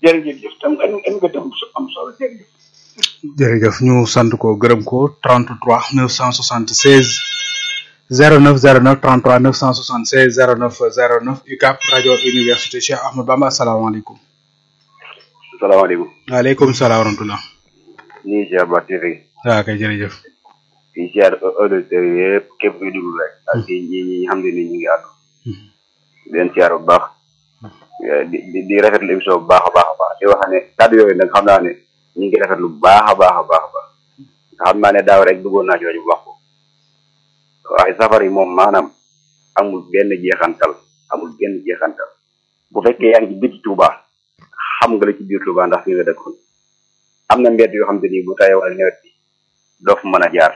jërëjëf tam nga nga dem su am solo jërëjëf jërëjëf ñu sant ko gërëm ko 33 976 09 09 33 976 09 09 UCAP rajo université Cheikh Ahmadou Bamba asalaamaaleykum. salaamaaleykum. waaleykum salaam wa rahmatulah. ñu ngi ziar ba TV. waaw kay jërëjëf. di ziar auditeurs yëpp képp kuy déglu rek. ak ñi ñi ñi xam ne ni ñu ngi àddu. di leen ziar bu baax. di di di rafetlu émission bu baax a baax a baax di wax ne kàddu yooyu nag xam naa ne ñu ngi rafetlu bu baax a baax a baax a baax. xam naa ne daaw rek duggoon naa ci rajo bu wax ko. waaye safar yi moom maanaam amul benn jeexantal amul benn jeexantal bu fekkee yaa ngi ci biti Touba xam nga la ci biir Touba ndax fi nga dëkkoon am na mbedd yoo xam te ni bu tawee wala nawet bi doo fa mën a jaar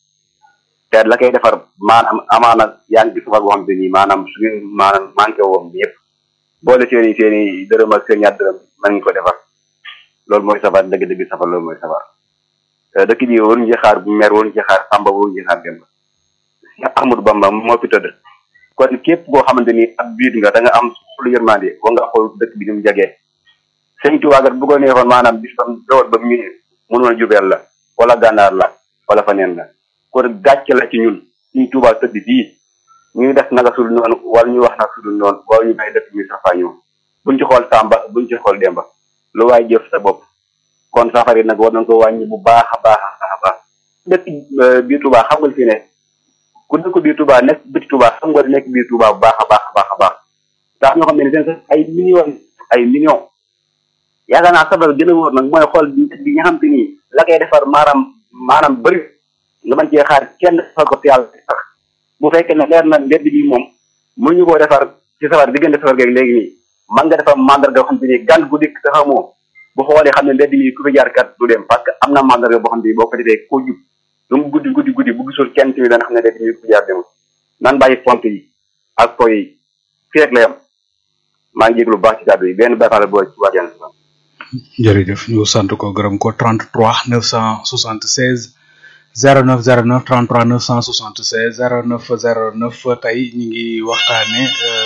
te la koy defar maanaam amaana yaa ngi ci safar boo xam te ni maanaam su ngeen maanaam manqué woon yëpp boole seen i seen i dërëm ak seen ñaar dërëm mën ngi ko defar loolu mooy safar dëgg-dëgg safar loolu mooy safar dëkk bi waruñu ci xaar mer waruñu ci xaar Samba waruñu ci xaar Demba Cheikh Ahmadou Bamba moo fi tëdd kon képp koo xamante ni ab biit nga da nga am lu yërmande wa nga xool dëkk bi ni mu jagee sëñ Tuubaa kat bu ko neexoon maanaam bis tam dawal ba mu mënoon a jubeel la wala gànnaar la wala faneen la kon gàcce la ci ñun sëñ Tuubaa tëdd fii ñuy def naka sudul noonu wala ñuy wax naka sudul noonu wala ñu bàyyi dëkk bi safa ñoom buñ ci xool Samba buñ ci xool Demba lu waay jëf sa bopp kon safari nag war nañ ko wàññi bu baax a baax a baax dëkk biir Tuubaa xam nga fi ne ku dëkk biir Touba nekk biti Touba xam nga nekk biir Touba bu baax a baax a baax a baax ndax ñoo xam ne seen sax ay millions ay millions yaakaar naa sabab gën a wóor nag mooy xool bi nga xam te ni la koy defar maanaam maanaam bëri nga mën cee xaar kenn defar ko ci yàlla sax bu fekkee ne leer na mbedd bi moom mu ñu koo defar ci safar diggante safar geeg léegi nii man nga defar mandarga boo xam te ni gan gu dikk te xamoo bu xoolee xam ne mbedd mi ku fi jaar kat du dem parce que am na mandarga boo xam te ni boo ko defee koo jub lu mu guddi guddi guddi bu gisul kenn tamit dana xam ne mbedd mi ku fi jaar demul nan bàyyi pont yi ak po yi fii rek la yam maa ngi jéglu bu baax ci kàddu yi benn bayfaale boo ci waajal jërëjëf ñu sant ko gërëm ko 33 976 09 09 33 976 09 09 tey ñu ngi waxtaane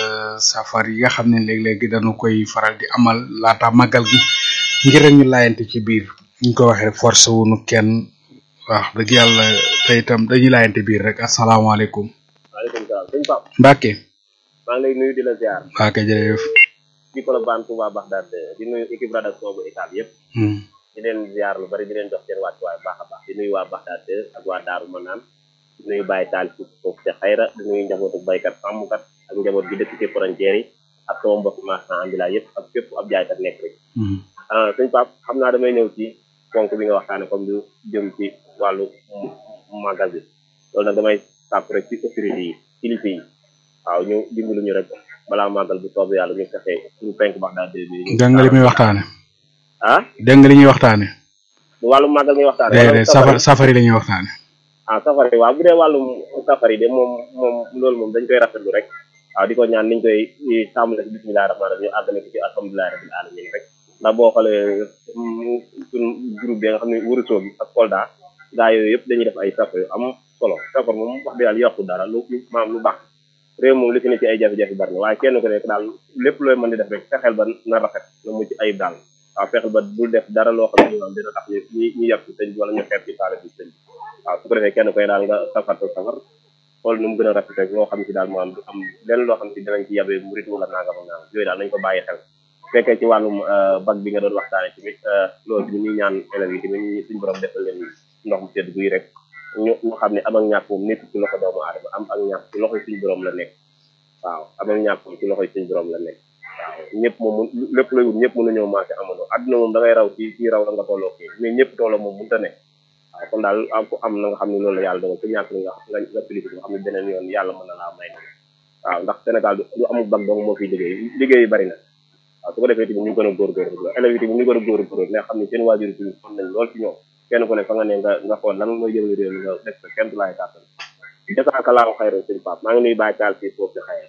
safar yi nga xam ne léeg-léegi dañu koy faral di amal laata màggal gi ngir rek ñu laayante ci biir ñu ko waxee force wuñu kenn wax dëgg yàlla te itam dañuy laayante biir rek asalaamaaleykum. waaleykum salaam sëñ Pape. Mbacke. maa ngi lay nuyu di la ziar. Mbacke jërëjëf. di Colobane Touba Bagdad di nuyu équipe rédaction bu état bi yëpp. di leen ziar lu bari di leen jox seen wàccuwaay bu baax a baax di nuyu waa Bagdad ak waa Daaru Manaan di nuyu Baye Taal ci foofu ca xayra di nuyu njabootu baykat sàmmkat ak njaboot gi dëkk ci frontière yi ak sama mbokk marchand ambulant yëpp ak fépp ab jaaykat nekk rek. sëñ Pape xam naa damay ñëw ci ponk bi nga waxtaane comme lu jëm ci wàllu màggal bi loolu nag damay sàpp rek ci autorité yi kilifa yi waaw ñu dimbalu ñu rek balaa màggal bu soobee yàlla ñu fexe suñu penk bax daal dé dégg nga li muy waxtaane ah dégg nga li ñuy waxtaane bu wàllu màggal ngay waxtaane déedéet safar safari la ñuy waxtaane ah safari waaw bu dee wàllum safari de moom moom loolu moom dañ koy rafetlu rek waaw di ko ñaan niñ koy tàmbale ci bismillahi rahmaani rahim ñu àggale ko ci alhamdulilahi rabbil alamin rek ndax boo xoolee suñ groupe bi nga xam ne wërësoo bi ak Kolda gaa yooyu yëpp dañuy def ay safar yu am solo safar moom wax dëgg yàlla yokku dara lu lu maam lu baax réew moom li fi ne ci ay jafe-jafe bari na waaye kenn ku nekk daal lépp looy mën di def rek fexeel ba na rafet na mucc ayib daal waaw fexeel ba bul def dara loo xam ne moom dina tax ñu ñu ñu yàq ci sëñ bi wala ñu xeeb ci taale bi sëñ bi waaw su ko defee kenn koy daal nga safar sa safar xool nu mu gën a rafet rek loo xam ne si daal maam du am lenn loo xam ne si dinañ ci yabee murit wala nangam ak nangam yooyu daal nañ ko bàyyi xel fekkee ci wàllum bag bi nga doon waxtaane tamit loolu tamit ñuy ñaan élèves yi tamit ñu suñu borom defal leen ndox mu sedd guy rek ñu ñu xam ne am ak ñàkk moom nekk ci loxo doomu aadama am ak ñàkk ci loxoy suñu borom la nekk waaw am ak ñàkk moom ci loxoy suñu borom la nekk waaw ñëpp moom lépp lay wut ñëpp mën nañoo maase amandoo àdduna moom da ngay raw ci ci raw la nga tolloo kii mais ñëpp tolloo moom mënta nekk waaw kon daal am ko am na nga xam ne loolu la yàlla dogal ku ñàkk nga nga nga félicité nga xam ne beneen yoon yàlla mën na laa may na waaw ndax Sénégal du amul bag dong moo fiy liggéey liggéey yi bari na waaw su ko defee tamit ñu gën a góorgóorlu élèves yi tamit ñu gën a góorgóorlu nga xam ne seen waajur yi tamit kon nañ lool ci ñoom kenn ku ne fa nga ne nga nga xool lan mooy jëmale réew mi nga def ko kenn du laay kàttan jasaaka laaw xayra sëñ Pape maa ngi nuy bàyyi taal fii foofu ci xayra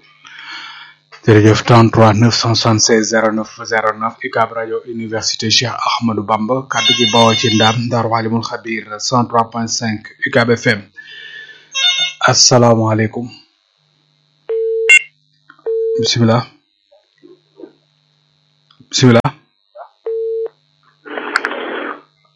jërëjëf 33 976 09 09 UCAB rajo université Cheikh Ahmadou Bamba kaddu gi bawoo ci ndam Ndar Walimul Xabir 103.5 UCAB FM asalaamaaleykum bisimilah bisimilah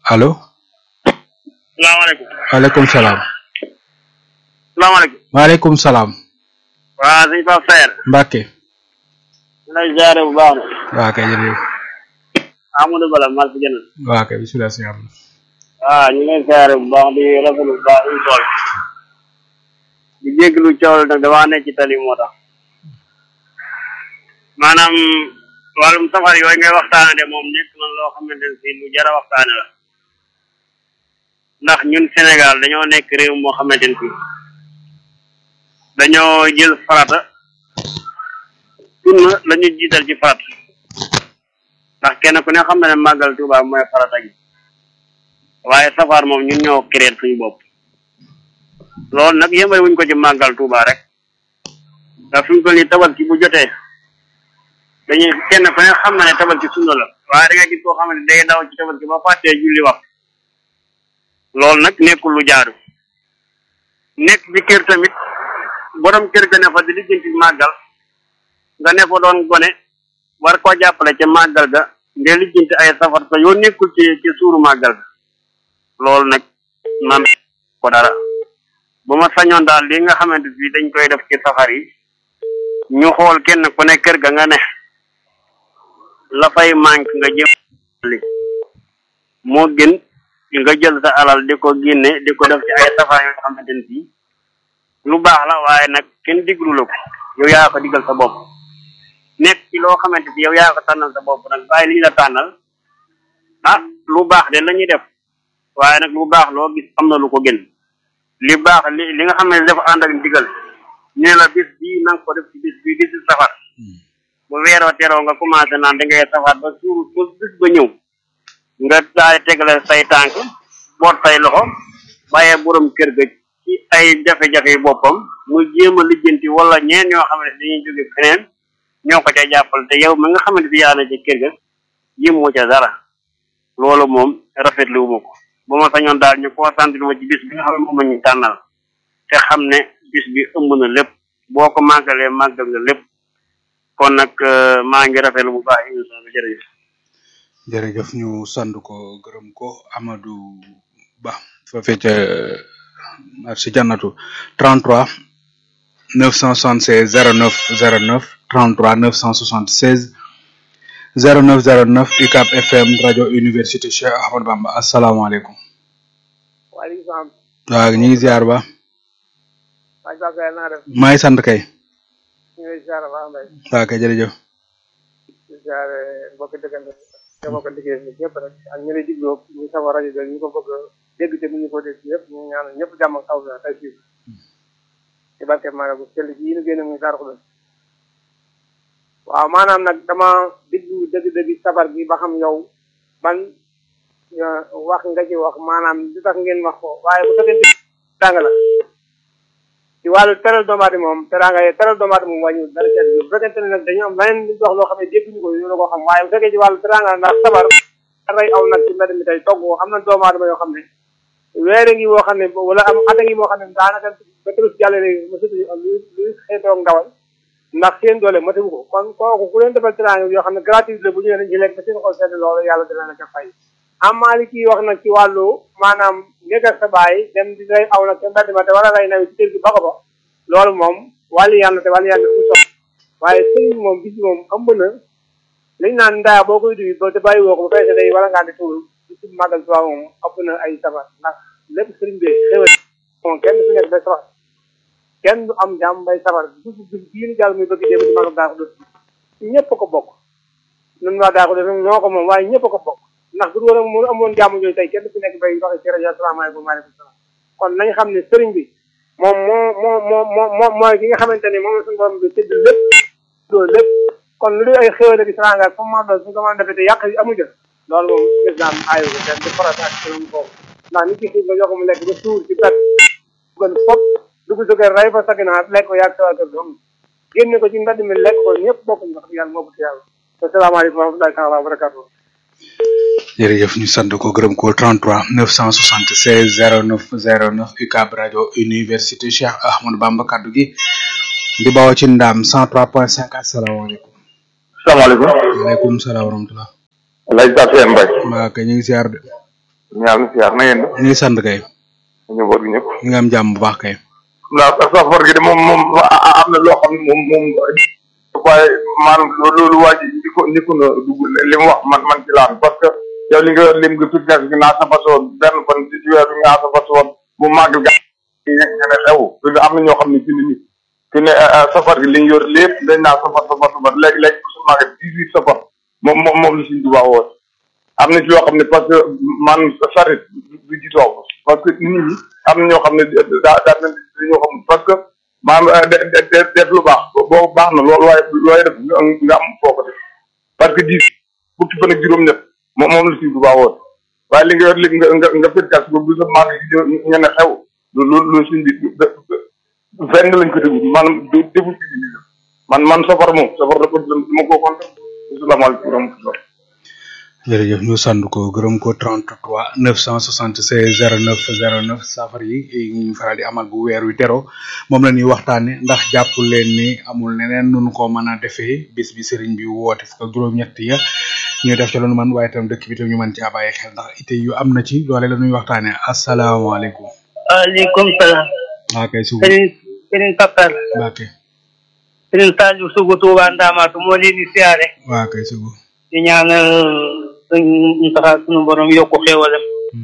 allo salaamaaleykum waaleykum salaam salaamaaleykum waaleykum salaam waa sëñ Pape Saer Mbacke lay jaare bu baax na waa kay jërëjëf Amadou Bala mal si jënal waa kay bisimilah si yàlla waaw ñu ngi lay jaare bu baax di rafetlu bu baax ñu tool di jégalu coow nag damaa nekk ci tali moo tax maanaam wàllum safar yooyu ngay waxtaane de moom nekk na loo xamante ne si lu jara waxtaane la ndax ñun Sénégal dañoo nekk réew moo xamante ne si dañoo jël farata sunna la ñu jiital ci farata ndax kenn ku ne xam na ne màggal Tuubaa mooy farata gi waaye safar moom ñun ñoo créer suñu bopp loolu nag yëmbal wuñ ko ci màggal Tuubaa rek ndax suñ ko nii tabaski bu jotee dañuy kenn ku ne xam na ne tabaski sunna la waaye da nga gis koo xam ne day daw ci tabaski ba fàttee julli wax loolu nag nekkul lu jaadu nekk ci kër tamit borom kër ga ne fa di lijjanti màggal nga ne fa doon gone war koo jàppale ca màggal ga nga lijjanti ay safar sa yoo nekkul ci ci suuru màggal ga loolu nag man ko dara bu ma sañoon daal li nga xamante bi dañ koy def ci safar yi ñu xool kenn ku ne kër ga nga ne la fay manque nga jëm li moo gën nga jël sa alal di ko génne di ko def ci ay safar yoo xamante ne bii lu baax la waaye nag kenn diglu la ko yow yaa ko digal sa bopp nekk ci loo xamante bi yow yaa ko tànnal sa bopp nag bàyyi li ñu la tànnal ah lu baax de la ñuy def waaye nag lu baax loo gis am na lu ko gën li baax li li nga xam ne dafa ànd ak ndigal ñu la bis bii na nga ko def ci bis bii di si safar bu weeroo teroo nga commencé naan da ngay safar ba suur ba bis ba ñëw nga daal tegale say tànk boot say loxo bàyyee borom kër ga ci ay jafe-jafe yi boppam muy jéem a lijjanti wala ñeen ñoo xam ne dañuy jóge feneen ñoo ko ca jàppal te yow mi nga xamante bi yaa na ca kër ga yëmmoo ca dara loolu moom rafetlu wu ma ko ba ma sañoon daal ñu concentré ma ci bis bi nga xam ne moom la ñu tànnal te xam ne bis bi ëmb na lépp boo ko màggalee màggal nga lépp kon nag maa ngi rafetlu bu baax émission bi jërëjëf jërëjëf ñu sant ko gërëm ko Amadou Ba foofee ca marché jannatu 33 976 09 09 33 976 09 09 UCAB FM rajo université Cheikh Ahmadou Bamba asalaamaaleykum. waaleykum salaam. waaw ñu ngi ziar ba. maa ngi bàq naa def. maa ngi sant kay. ñu ngi ziar baax mbay. waaw kay jërëjëf. di ziar mbokk dëggante te mbokk liggéey bi ñëpp rek ak ñu lay digloo ñu sama rajo bi ñu ko bëgg a dégg te ñu ko dégg yëpp ñu ñaanal ñëpp jàmm ak taw tey fii ci barke maa bu sell yi ñu génn muy Darou Khoudoss waaw maanaam nag dama diglu dëgg-dëgg sabar bi ba xam yow ban wax nga ci wax maanaam li tax ngeen wax ko waaye bu fekkee tàng la ci wàllu teral doomu aadama moom teraanga yi teral doomu aadama moom wàññiwul dara ci bu fekkente ne nag dañu am leneen li wax loo xam ne dégguñu ko ñu la ko xam waaye bu fekkee ci wàllu teraanga ndax sabar rey aw nag ci mbedd mi tey togg am na doomu aadama yoo xam ne weere ngi woo xam ne wala am at ngi moo xam ne daanaka ba tërus jàlle léegi ma sut luy xeetoog ndawal ndax seen doole matewu ko kon kooku ku leen defal teraanga yoo xam ne gratuit la bu ñëwee dañ ci lekk ba seen xol sedd loolu yàlla dina la ca fay amaali kii wax nag ci wàllu maanaam nekk sa baay dem di rey aw nag ca mbedd ma te war a rey nawi ci kër gi ba ko ba loolu moom wàllu yàlla te wàllu yàlla mu sox waaye sëriñ moom bis moom ëmb na liñ naan ndaa boo koy duy ba te bàyyi woo ko ba feese day wala ngaa di tuul di ci màggal tubaab moom ëpp na ay sabar ndax lépp sëriñ bi xewal moom kenn du fi nekk bay sabar kenn du am jàmm bay sabar bis bis bii ni jàll muy bëgg dem ci màggal daa ko def ñëpp ko bokk nun waa daa ko def ñoo ko moom waaye ñëpp ko bokk ndax bu dul woon amoon jàmm yooyu tey kenn du fi nekk bay waxe ci rajo asalaamaaleykum waaleykum salaam kon nañ xam ne sëriñ bi moom moo moo moo moo moo mooy ki nga xamante ni moom la suñu borom bi tëdd lépp loolu lépp kon lu dul ay xéwal ak saraanga comme maa doon suñu ko mën a defee te yàq yi amu jël loolu moom islam aayu ko kenn du farat ak suñu foofu ndax nit ki xiif nga jox mu lekk ba suur ci pet gën fop dugg sa kër rey fa sa ginaar lekk ko yàgg sa waa kër doom génne ko ci mbedd mi lekk ko ñëpp bokk ñu wax yàlla moo ko ci yàlla asalaamaaleykum wa rahmatullahi taala wa barakatuh jërëjëf ñu sant ko gërëm ko 33 976 09 09 UCAB rajo université Cheikh Ahmadou Bamba kaddu gi di bawoo ci ndam 103.5 asalaamaaleykum. salaamaaleykum. waaleykum salaam wa rahmatulah. Alaaji Pape Seye Mbaye. waa kay ñu ngi ziar de. ñaar na siyaar na ngeen def ñu ngi sant kay njaboot gi ñëpp ñu ngi am jàmm bu baax kay ndax safar gi de moom moom am na loo xam ne moom moom waaye maanaam loolu waa ji di ko ni ko na dugg li mu wax man man ci laan parce que yow li nga yor lim nga fitness gi naa safar si woon benn fan ci ci weer bi ngaa safar si woon bu màgg ga nga ne xew fi ne am na ñoo xam ne fi ne nii fi ne safar gi li ñu yor lépp dañ naa safar safar safar léegi léegi su màgg dix huit safar moom moom moom la suñ dubaa woon am na ci yoo xam ne parce que man sarit du jitoo parce que nit ñi am na ñoo xam ne daa daa mel ni ñoo xam parce que maanaam de de def lu baax boo baax na loolu waaye looy def nga am foo ko def parce que dix fukki fan ak juróom-ñett moom moom la suñ bu baax woon waaye li nga yor li nga nga nga fekkas ba bu sa maag ña ne xew loolu loolu suñ bi fenn lañ ko déglu maanaam deful ci man man safar moom safar dafa dama koo konta asalaamaaleykum wa rahmatulah jërëjëf ñu sant ko gërëm ko 33 976 09 09 safar yi ñu faral di amal bu weer wi tero moom la ñuy waxtaane ndax jàpp leen ni amul neneen nunu ko mën a defee bis bi sëriñ bi woote fukk ak juróom-ñett ya ñu def ci loolu man waaye tam dëkk bi tam ñu mën caa bàyyi xel ndax ite yu am na ci loole la ñuy waxtaane asalaamaaleykum waaleykum salaam waa kay sugu sëriñ sëriñ Papar waa kay sëriñ Saliou Sougou Touba Ndamatou moo leen di siyaare waa kay sugu di ñaanal suñ taxa suñu borom yokku xéewalam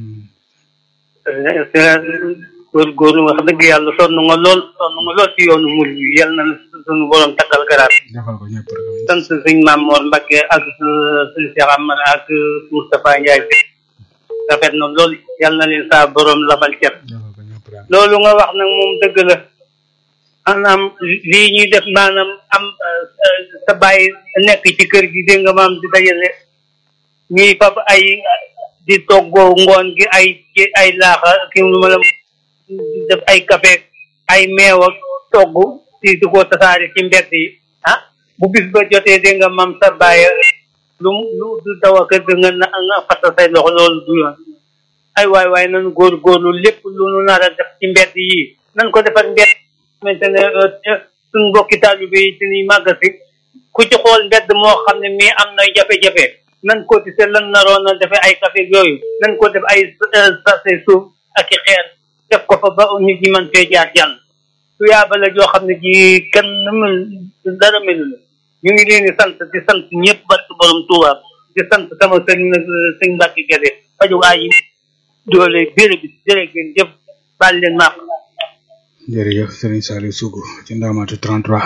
góorgóorlu wax dëgg yàlla sonn nga lool sonn nga lool ci yoonu mul bi yal na suñu borom takkal garaat defal ko ñëpp rek sant suñ maam Mor Mbacke ak suñ Cheikh Amar ak Moustapha Ndiaye rafet na lool yal na leen saa borom labal cer defal ko ñëpp rek loolu nga wax nag moom dëgg la maanaam lii ñuy def maanaam am sa bàyyi nekk ci kër gi dégg nga maam di dajale ñuy fab ay di toggoo ngoon gi ay ci ay laaxa ki lu ma la def ay café ay meew ak togg di di ko tasaare ci mbedd yi ah bu bis ba jotee dégg nga maam sa bàyyi lu lu du daw a kër ga nga na nga fasta say loxo loolu du yoon ay waay waay nanu góorgóorlu lépp lu nu nar a def ci mbedd yi nan ko defar mbedd xamante ne suñ mbokki taalibe yi suñuy màggasi ku ci xool mbedd moo xam ne mii am na jafe-jafe nan ko tise lan naroon a defe ay café yooyu nan ko def ay sase suuf ak i xeer def ko fa ba nit ñi mën fee jaar jàll su yaaba la joo xam ne ji kenn mel dara melu la ñu ngi leen di sant di sant ñëpp barke borom Tuuba di sant sama sëñ nag sëñ Mbàkke Gede faju aay yi doole béré bi jërë ngeen jëf baal leen maaq jërëjëf Serigne Saliou Sougou ci ndamatu 33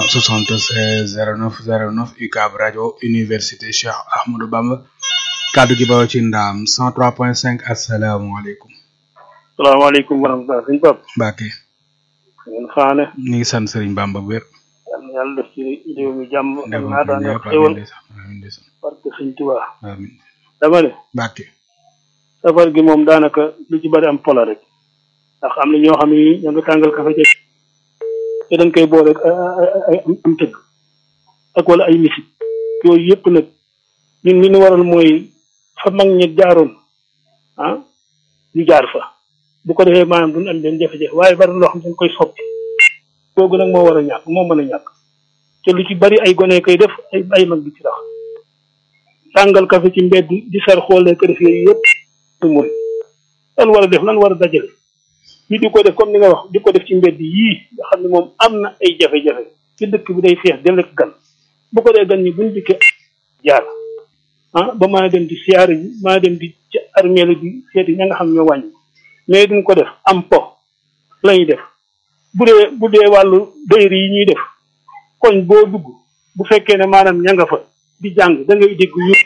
976 09 09 UCAB rajo université Cheikh Ahmadou Bamba kaddu gi bawoo ci ndaam 103.5 asalaamaaleykum salaamaaleykum wa rahmatulah sëñ Pap Mbacke ngeen xaane ñu ngi sant Serigne Bamba bu wér yal na yàlla def ci réew mi jàmm ak defal ko naataange ak ñëpp xéwal amiin ndeysaan amiin ndeysaan parce que sëñ Tuubaa amiin dama ne Mbacke safar gi moom daanaka lu ci bari am pola rek ndax am na ñoo xam ne ñoo nga tàngal kafe ca te dañ koy boole ak ay am tëgg ak wala ay misik yooyu yëpp nag ñun li ñu waral mooy fa mag ñi jaaroon ah ñu jaar fa bu ko defee maanaam duñ am benn jafe-jafe waaye bari na loo xam ne dañ koy soppi googu nag moo war a ñàkk moo mën a ñàkk te lu ci bari ay gone koy def ay ay mag bi ci tax tàngal kafe ci mbedd di sar xoolee ko def yooyu yëpp du mooy lan war a def lan war a dajale ñu di ko def comme ni nga wax di ko def ci mbedd yii nga xam ne moom am na ay jafe-jafe ci dëkk bi day feex del ak gan bu ko dee gan ñi buñ dikkee jaar ah ba maa dem di siyaare ji maa dem di ci armée la di seeti ña nga xam ñoo wàññi mais duñ ko def am po la ñuy def bu dee bu dee wàllu dayri yi ñuy def koñ boo dugg bu fekkee ne maanaam ña nga fa di jàng da ngay dégg yu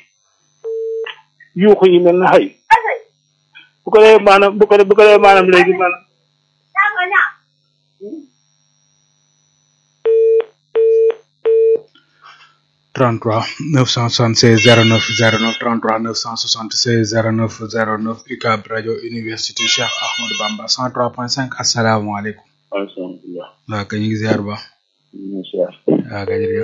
yuuxu yi mel na xëy bu ko defee maanaam bu ko bu ko defee maanaam léegi maanaam 33 976 09 09 33 976 09 09 UCAB rajo université Cheikh Ahmadou Bamba 103.5 asalaamaaleykum alhamdulilah waa kay ñu ngi ziar ba ñu ngi siyaar waa kay jërëjëf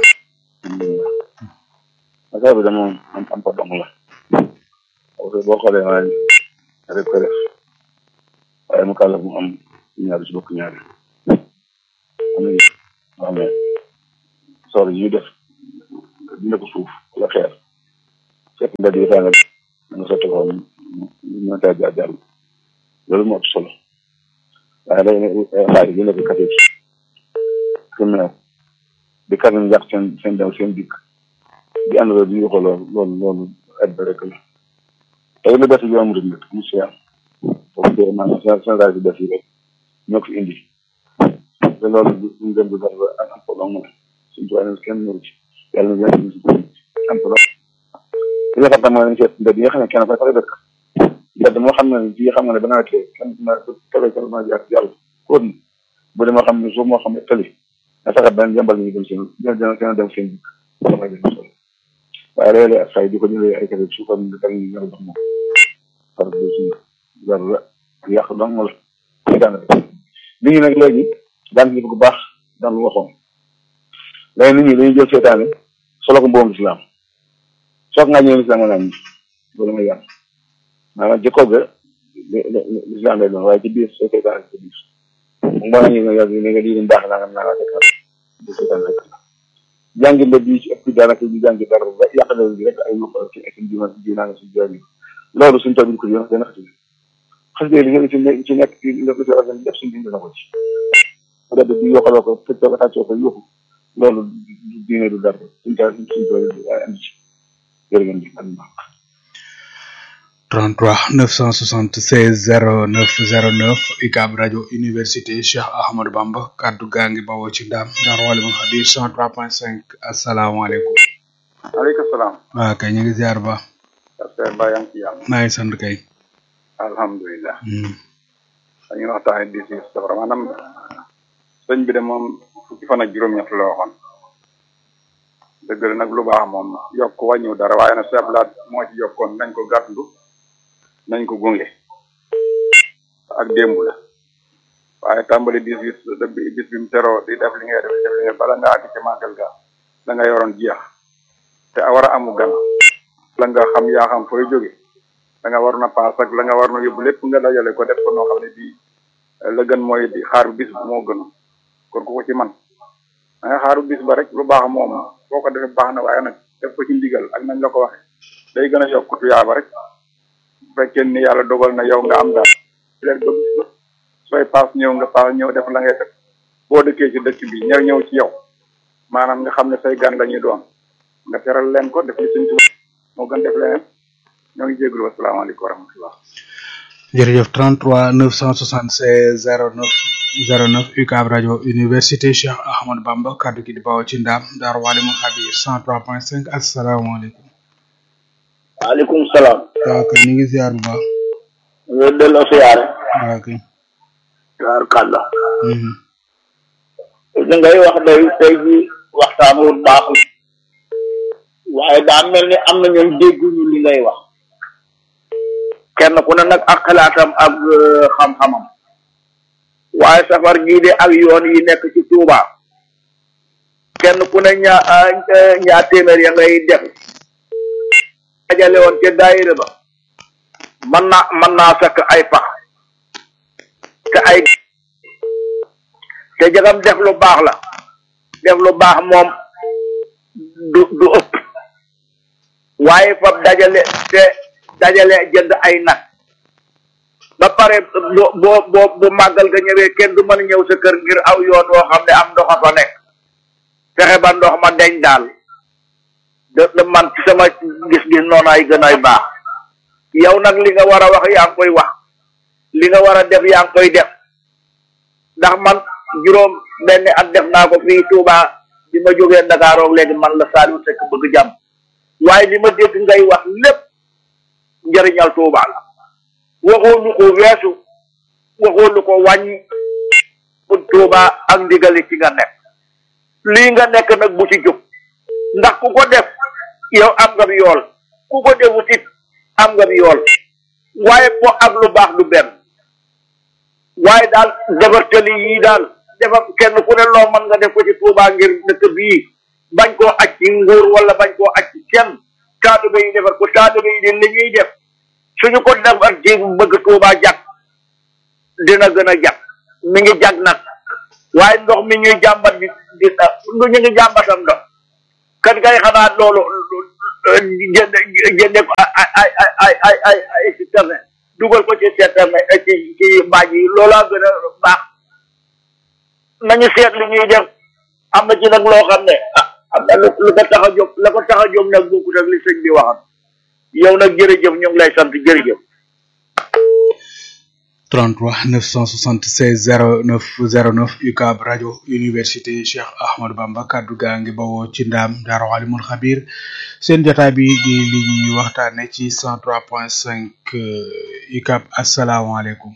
affaire bi dama am am ko dong la parce que boo xoolee waaye rek ko def waaye mu kàlla mu am ñaari si bokk ñaari am na yoo xam ne soor yi ñuy def dina ko suuf wala xeer fekk mbedd yi tàngal da nga sotti ko ñu mën caa jaar jàll loolu moo ëpp solo waaye day ne xaalis bi nekk kate fi mu ne di kat ñu yàq seen seen dem seen dikk di ànd di yuxu loolu loolu loolu aide rek la tey lu bees yoon murid nag mu si am boobu dee maanaam général bi def yi rek ñoo ko fi indi te loolu ñu dem di def ak am problème mu ne suñu tubaab ne kenn ñëw ci yàlla na yàlla si am problème li nga xam ne mooy nañ seet mbedd yi nga xam ne kenn koy fa dëkk mbedd moo xam ne fii xam nga ne ba nawetee kenn na tole kenn ma jaar jàll kóot na bu dee moo xam ne suuf moo xam ne tëli na fexe benn jàmbal ñu dem seen dina dem seen dikk wala may dem solo waaye léeg-léeg ak xay di ko jëlee ay kese suufam di teg ñu ñëw jox moom par bi si jar la yàq dong la ay daan nit ñi nag léegi daan ñu ko bu baax daan lu waxoon léegi nit ñi dañuy jël seetaane solo ko mboom islam soog ngaa ñëw islam nga naan loolu mooy yàlla maanaam jikko ga l'islam lay doon waaye ci biir soo seetaane ci biir mbo nañu nga yàgg ne nga lii baax naa nga naa nga fekk di seetaan rek jàngi mbir bi ci ëpp daanaka di jàngi dara ba yàqale bi rek ay nopp ci ay suñu diina diina nga suñu jàng loolu suñu tool bi ko yoon dana xati xas dëgg li nga ci nekk ci nekk ci nga ko ci organise def suñu diine na ko ci peut être bi yokkaloo ko fëccoo ko tàccoo ko yóbbu loolu du diine du dara suñu tool suñu tool bi waaye andi ci jërë ngeen jëf ak 33 976 09 09 UCAB rajo université Cheikh Ahmadou Bamba kaddu gaa ngi bawoo ci ndaam Ndar wala mu xadir 103.5 asalaamaaleykum. maaleykum salaam. waaw kay ñu ngi ziar ba. Pasteur Ba yaa ngi ci yàlla. maa ngi sant kay. alhamdulilah. dañuy waxtaanee di si safara maanaam sëñ bi de moom fukki fan ak juróom-ñett la waxoon. dëgg la nag lu baax moom yokk wàññiw dara waaye nag seblaat moo ci yokkoon nañ ko gàttandu nañ ko gunge ak démb la waaye tàmbali dis bis bis bi mu teroo di def li ngay def def li ngay bala nga àgg ci màggal ga da nga yoroon jeex te a war a amu gan la nga xam yaa xam fooy jóge da nga war na paas ak la nga war na yóbbu lépp nga dajale ko def ko noo xam ne bii la gën mooy di xaar bis bi moo gën kon ku ko ci man da nga xaaru bis ba rek lu baax moom boo ko defee baax na waaye nag def ko ci ndigal ak nañ la ko waxee day gën a yokk tuyaaba rek bu fekkee ni yàlla dogal na yow nga am daal leen ba bis ba sooy paas ñëw nga paas ñëw def la ngay def boo dëkkee ci dëkk bi ñëw ñëw ci yow maanaam nga xam ne say gan la ñuy doon nga teral leen ko def li suñ tuba moo gën def leneen ñoo ngi jégalu wasalaamaaleykum wa rahmatullah jërëjëf 33 976 09 09 UCAB rajo université Cheikh Ahmadou Bamba kaddu gi di bawoo ci ndaam Daaru Walimul Xabir 103.5 asalaamaaleykum. waaleykum salaam. waaw kay ñu ngi ziar bu baax. nga delloo siyaare. waaw kay. ziar kàlla. li ngay wax day tey ji waxtaan wu baax waaye daa mel ni am na ñoom dégguñu li ngay wax. kenn ku ne nag ak xalaatam ak xam-xamam. waaye safar gii de ak yoon yi nekk ci Touba kenn ku ne ñaa ñaa téeméer ya ngay def dajale woon ca daayira ba mën naa mën naa fekk ay pax te ay te jagam def lu baax la def lu baax moom du du ëpp waaye fab dajale te dajale jënd ay nag ba pare boo boo boo bu màggal ga ñëwee kenn du mën a ñëw sa kër ngir aw yoon woo xam ne am ndox a fa nekk fexe ba ndox ma deñ daal de de man ci sama gis-gis noonu ay gën ay baax yow nag li nga war a wax yaa ngi koy wax li nga war a def yaa ngi koy def ndax man juróom benn at def naa ko fii Touba bi ma jógee Dakar ak léegi man la Saliou Seck bëgg jàmm waaye li ma dégg ngay wax lépp njëriñal Touba la waxoo lu ko weesu waxoo lu ko wàññi pour Touba ak ndigali ci nga nekk lii nga nekk nag bu ci jóg ndax ku ko def yow am nga bi yool ku ko defut it am nga bi yool waaye po ak lu baax du benn waaye daal defar tali yii daal defar kenn ku ne loo mën nga def ko ci Touba ngir dëkk bii bañ koo aj ci nguur wala bañ koo aj ci kenn taalibe yi defar ko taalibe yi de li ñuy def suñu ko defar ci bëgg Touba jag dina gën a jag mi ngi jag nag waaye ndox mi ñuy jàmbat di di lu ñu ngi jàmbatam ndox kan kay xanaa loolu jënde jënde ko ay ay ay ay ay ay café dugal ko ci seetame ci ci mbaaj yi loolaa gën a baax nañu seet li ñuy def am na ci nag loo xam ne ah am na lu lu ko tax a jóg la ko tax a jóg nag bokkut ak li sëñ bi waxam yow nag jërëjëf ñu ngi lay sant jërëjëf 33 976 09 09 UCAB rajo université Cheikh Ahmadou Bamba kaddu gaa ngi bawoo ci ndaam Daaru Alimul Xabir seen jotaay bi di li ñuy waxtaane ci 103.5 UCAB asalaamaaleykum.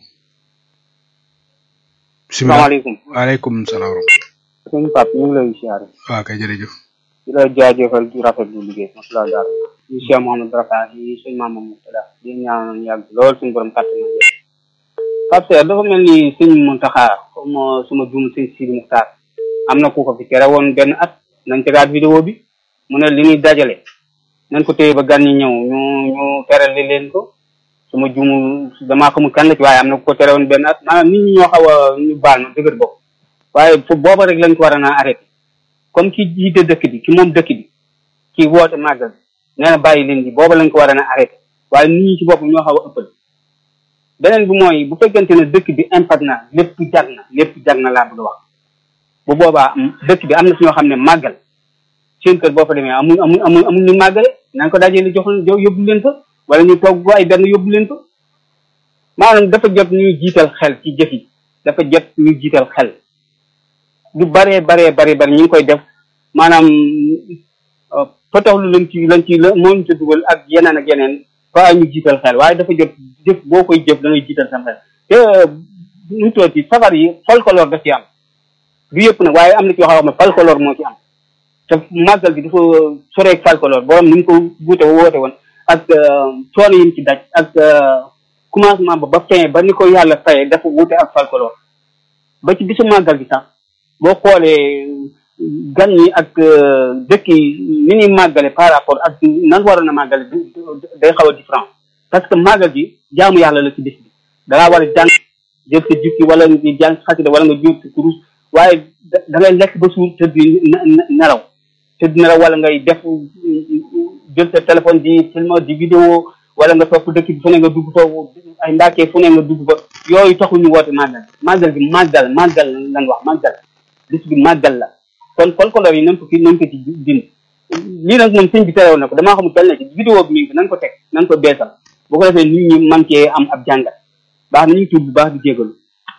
salaamaaleykum waaleykum salaam. sëñ Pape ñu ngi lay siyaare. waaw kay jërëjëf. di la jaajëfal di rafetlu liggéey masala jaar di Cheikh Mouhamadou Rafa yi suñ maam Moutada di ñaan yàgg lool suñu borom kàttan na jëf Pape Seer dafa mel ni sëñ Muntaxa comme suma juum sëñ Sidi Muxtaar am na ku ko fi tere woon benn at nañ tegaat vidéo bi mu ne li ñuy dajale nañ ko téye ba gan ñi ñëw ñu ñu terali leen ko suma juumu damaa xamul kan la ci waaye am na ku ko tere woon benn at maanaam nit ñi ñoo xaw a ñu baal ma dëgër bopp waaye fu booba rek lañ ko war a naa arrêté comme ki jiite dëkk bi ki moom dëkk bi ki woote màggal nee na bàyyi leen di booba lañ ko war a na arrêté waaye nit ñi ci bopp ñoo xaw a ëppal beneen bi mooy bu fekkente ne dëkk bi impact na lépp jag na lépp jag na laa bëgg wax bu boobaa dëkk bi am na si ñoo xam ne màggal seen kër boo fa demee amuñ amuñ amuñ amuñ ñu màggale nañ ko dajee li jox yóbbu leen fa wala ñu togg ko ay benn yóbbu leen fa maanaam dafa jot ñuy jiital xel ci jëf yi dafa jot ñuy jiital xel du baree baree bare bari ñu ngi koy def maanaam potoxlu lañ ci lañ ci la moo ñu ci dugal ak yeneen ak yeneen fa ñu jiital xel waaye dafa jot jëf boo koy jëf da ngay jiital sa xel te ñu toog ci safar yi folklore daf ci am du yëpp nag waaye am na ci yoo xam ne folklore moo ci am te màggal bi dafa soreeg folklore borom ni mu ko buute woote woon ak coono yi mu ci daj ak commencement ba ba fin ba ni ko yàlla faye dafa wuute ak folklore ba ci bisu màggal bi sax boo xoolee gan ñi ak dëkk yi ni ñuy màggale par rapport ak nan waroon a màggale day xaw a différent parce que màggal gi jaamu yàlla la ci bis bi dangaa war a jàng jël sa jukki wala nga jàng xasida wala nga jóor sa kurus waaye da ngay lekk ba suur tëdd nelaw tëdd nelaw wala ngay def jël sa téléphone di film di vidéo wala nga topp dëkk bi fu ne nga dugg foofu ay ndaakee fu ne nga dugg fa yooyu taxul ñu woote màggal màggal gi màggal màggal lañ wax màggal bis bi màggal la kon folklore yi nañ ko fi nañ ko ci dindi lii nag moom sëñ bi terewoon na ko damaa xamul tel na ci vidéo bi mi ngi fi nañ ko teg nañ ko beesal bu ko defee nit ñi man cee am ab jàngat baax na ñu ngi tudd bu baax di jégalu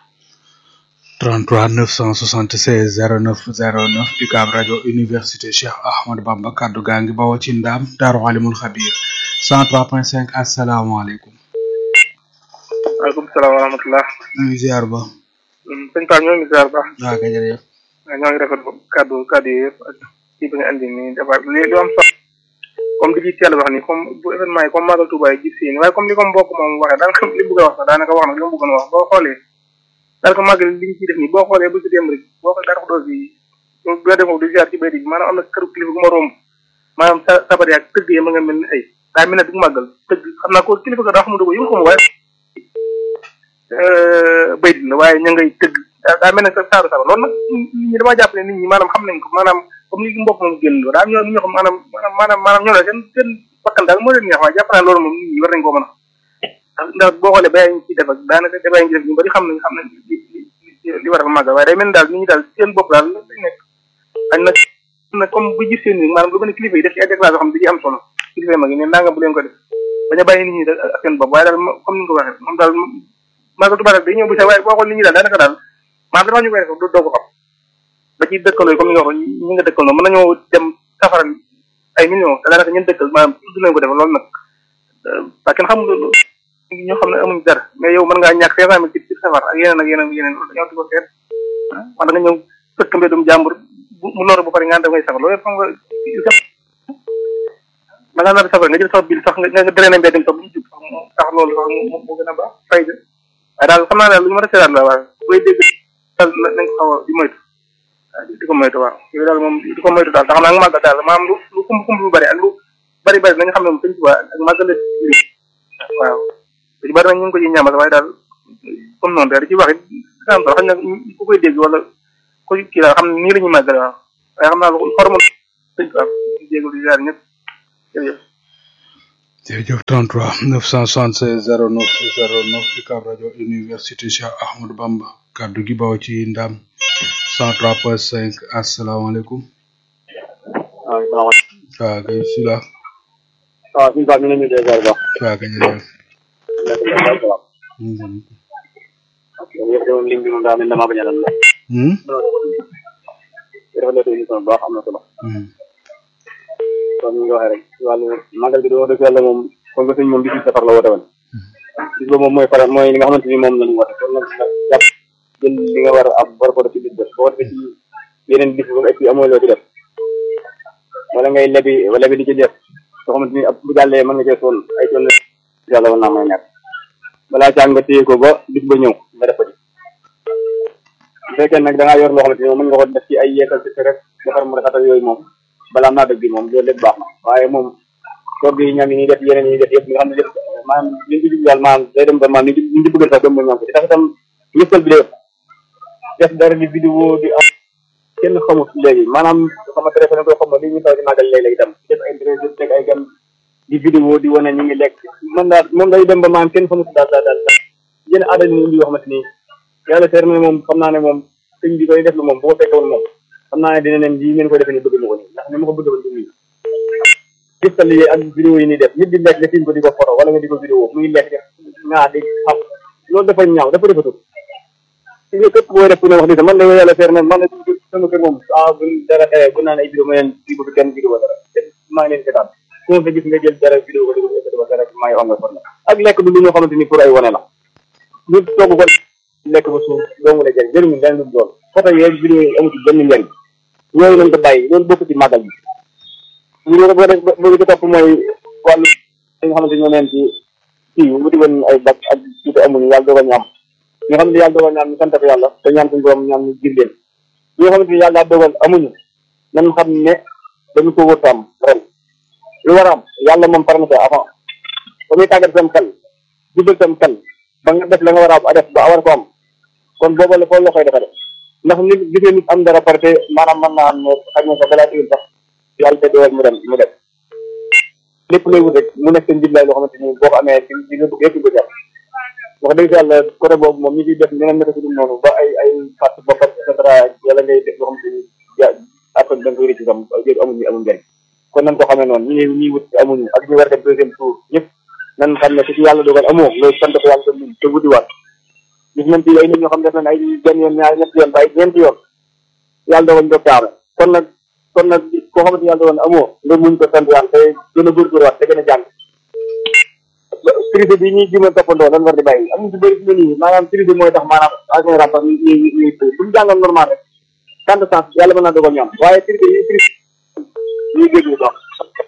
33 976 09 09 UCAB rajo université Cheikh Ahmadou Bamba kaddu gaa ngi bawoo ci ndaam Daaru Alimul Xabir 103.5 asalaamaaleykum. waaleykum salaam wa rahmatulah. ñu ngi ziar ba. sëñ Pape ñoo ngi ziar ba. waaw kay jërëjëf. ñoo ngi rafetlu kàddu kàddu yi yëpp ak kii bi nga andi nii dafa li lu am solo comme li ci teel wax ni comme bu événement yi comme Magal Touba yi gis si waaye comme li ko mbokk moom waxee daanaka li bëgg a wax sax daanaka wax na li mu bëggoon wax boo xoolee daanaka màggal li ñu ciy def nii boo xoolee ba si démb rek boo xoolee daanaka doo si boo demoo di ziar ci béykat yi maanaam am na këru kilifa gu ma romb maanaam sa sabar yaag tëgg yi ma nga mel ni ay daa mel ne du màggal tëgg xam naa ko kilifa ga daa xamul ko yëngu ko waaye béy la waaye ña ngay tëgg daa mel ne sa saaru saba loolu nag nit ñi damaa jàpp ne nit ñi maanaam xam nañ ko maanaam comme li mbokk moom génn daa am ñoo ñoo xam maanaam maanaam maanaam ñoo ne seen seen bakkan daal moo leen neex waaye jàpp naa loolu moom nit ñi war nañ koo mën a ndax boo xoolee ba ñu ci def ak daanaka débat yi ñu def ñu bari xam nañ xam nañ li li li war a màggal waaye day mel ni daal nit ñi daal seen bopp daal lañ nekk añ nag na comme bu gis seen maanaam lu mel ne kilifa yi def ci ay déclaration xam ne da ci am solo kilifa yi mag yi ne nanga bu leen ko def bañ a bàyyi nit ñi ak seen bopp waaye daal comme ni nga ko waxee moom daal màggal Tuubaa day ñëw bu sa waaye boo xool nit ñi daal daanaka daal maanaam dafa ñu koy def doo ko xam ba ci dëkkaloo yi comme ni nga waxoon ñi nga dëkkal noonu mën nañoo dem safaral ay millions te daanaka ñun dëkkal maanaam tudd nañ ko def loolu nag parce que xamul ñoo xam ne amuñ dara mais yow mën ngaa ñàkk cinq cent mille ci safar ak yeneen ak yeneen yeneen loolu dañoo di ko seet wala nga ñëw fëkk mbedum jàmbur mu noor bu pare nga def ngay safar loolu xam nga da ngaa nar a safar nga jël sax bil sax nga nga drainer mbedd sax bu ñu jub sax mu tax loolu sax mu mu gën a baax fay de waaye daal xam naa daal lu ñu mën a seetaat la waaye booy dégg daal nañ ko xaw a di moytu di ko moytu waaw yooyu daal moom di ko moytu daal tax naa nga màggal daal maanaam lu lu kumb kumb lu bari ak lu bari bari nañu xam ne moom sëñ Tuubaa ak màggal la waaw lu ci bari nag ñu ngi ko ci ñaamal waaye daal comme noonu daal di ci wax it xam nga xam ne ku koy dégg wala ku kii daal xam ne nii la ñuy màggale waaw waaye xam naa lu xorma sëñ Tuubaa dégg di jaar ñëpp jërëjëf jërëjëf 33 976 09 09 UCAB rajo université Cheikh Ahmadou Bamba kaddu gi baw ci ndam 103.5 asalaamaaleykum. waaw salaamaaleykum. waaw kay sila waaw suñu baax ñu ngi leen di ziar bu baax. waaw kay jërëjëf. yëpp moom lim bi moom daa mel ne damaa bañ a dal. Hmm? rafetlu émission bu baax am na solo. comme ni nga waxee rek ci wàllu màggal gi di wax dëgg yàlla moom comme que sëñ moom bis safar la woote woon. bis boobu moom mooy faral mooy li nga xamante ni moom la ñu woote kon nag nga jàpp jël li nga war a am war ko def ci bis ba boo defee ci yeneen bis ba mu egg si amoo loo ci def wala ngay lebi wala bi di ci def soo xamante ni ab bu jàllee mën nga cee sonn ay sonn yàlla war naa may nekk balaa caa nga téye ko ba bis ba ñëw nga def ko ci bu fekkee nag da ngaa yor loo xamante ni moom mën nga ko def ci ay yeesal ci rek defar mu rafetal yooyu moom balaa naa dëgg bi moom loolu lépp baax na waaye moom toog yi ñam yi ñuy def yeneen yi ñuy def yëpp nga xam ne lépp maanaam liñ ci jublu daal maanaam day dem ba maanaam liñ ci liñ ci bëggal sax dem ba ñoom ko ci tax itam yëppal bi dee def dara di vidéo di am kenn xamut léegi maanaam sama téléphone ko xam li ñu taw di màggal léeg-léeg itam def ay interview teg ay gan di vidéo di wane ñu ngi lekk man daal moom day dem ba maanaam kenn xamut daal daal daal yéen aada ñu indi yoo xamante ni yàlla seer na moom xam naa ne moom sëñ bi koy def lu moom bu ko fekke woon moom xam naa ne dina leen lii ngeen koy defee ni bëgg na ko nii ndax ni ma ko bëgg woon du nii gistal yi ak vidéo yi ni def nit di lekk nga tiim ko di ko photo wala nga di ko vidéo muy lekk ngaa di xam loolu dafa ñaaw dafa defatul si nga képp booy def ku ne wax ni man de yàlla seer na man de sama kër moom ah bu dara xewee bu naan ay vidéo ma leen di ko kenn vidéo dara maa ngi leen seetaan ku ma fa gis nga jël dara vidéo ko di ko def dara maa ngi onga forna ak lekk du lu ñoo xamante ni pour ay wane la ñu togg ko lekk ba suuf doomu la jëriñ jëriñu lenn lu doon photo yeeg vidéo yi amu ci benn njëriñ yooyu lañ ko bàyyi loolu bokk ci màggal bi ñu ne ko ba ba ci topp mooy wàllu li nga xamante ñoo neen ci kii wuti woon ay bak ak tuuti amuñu yàlla dogal ñu am ñi nga xamante yàlla dogal ñu am ñu sant ko yàlla te ñaan suñu borom ñaan ñu gir leen ñi nga xamante ni yàlla dogal amuñu nan xam ne dañu ko wër am ren lu war a am yàlla moom pare na ko avant ba muy tàggat sam xel jubal sam xel ba nga def la nga war a am a def ba war ko am kon booba la foofu la koy defee ndax nit gisee nit am dara parce que maanaam mën naa am ne xaj na sax balaa tiwul sax yàlla te dogal mu dem mu dem lépp lay wut rek mu nekk seen njiblaay loo xamante ni boo ko amee ci di nga bëgg yëpp ko jàpp wax dëgg yàlla côté boobu moom ñi ciy def ñeneen naka si dul noonu ba ay ay fàtt bopp et cetera yàlla ngay def loo xamante ni ja après da nga koy rëcc sam jëru amuñu amul njëriñ kon nan ko xamee noonu ñi ñuy wut amuñu ak ñu war a dem deuxième tour ñëpp nan xam ne su ci yàlla dogal amoo loolu sant ko yàlla te te wutiwaat gis nañ ci ay nit ñoo xam def nañ ay benn yoon ñaari ñetti yoon ba ay ñeenti yoon yàlla dogal ñu kaame kon nag kon nag koo xamante yàlla dogal amoo nga muñ ko sant yàlla te gën a góorgóorluwaat te gën a jàng privé bi ñuy jima toppandoo lan war di bàyyi am ci bëri fi mu nii maanaam privé mooy tax maanaam en général sax ñu ñu ñu buñu jàngoon normal rek tant de sens yàlla mën naa dogal ñu am waaye privé yi privé ñuy géej bu baax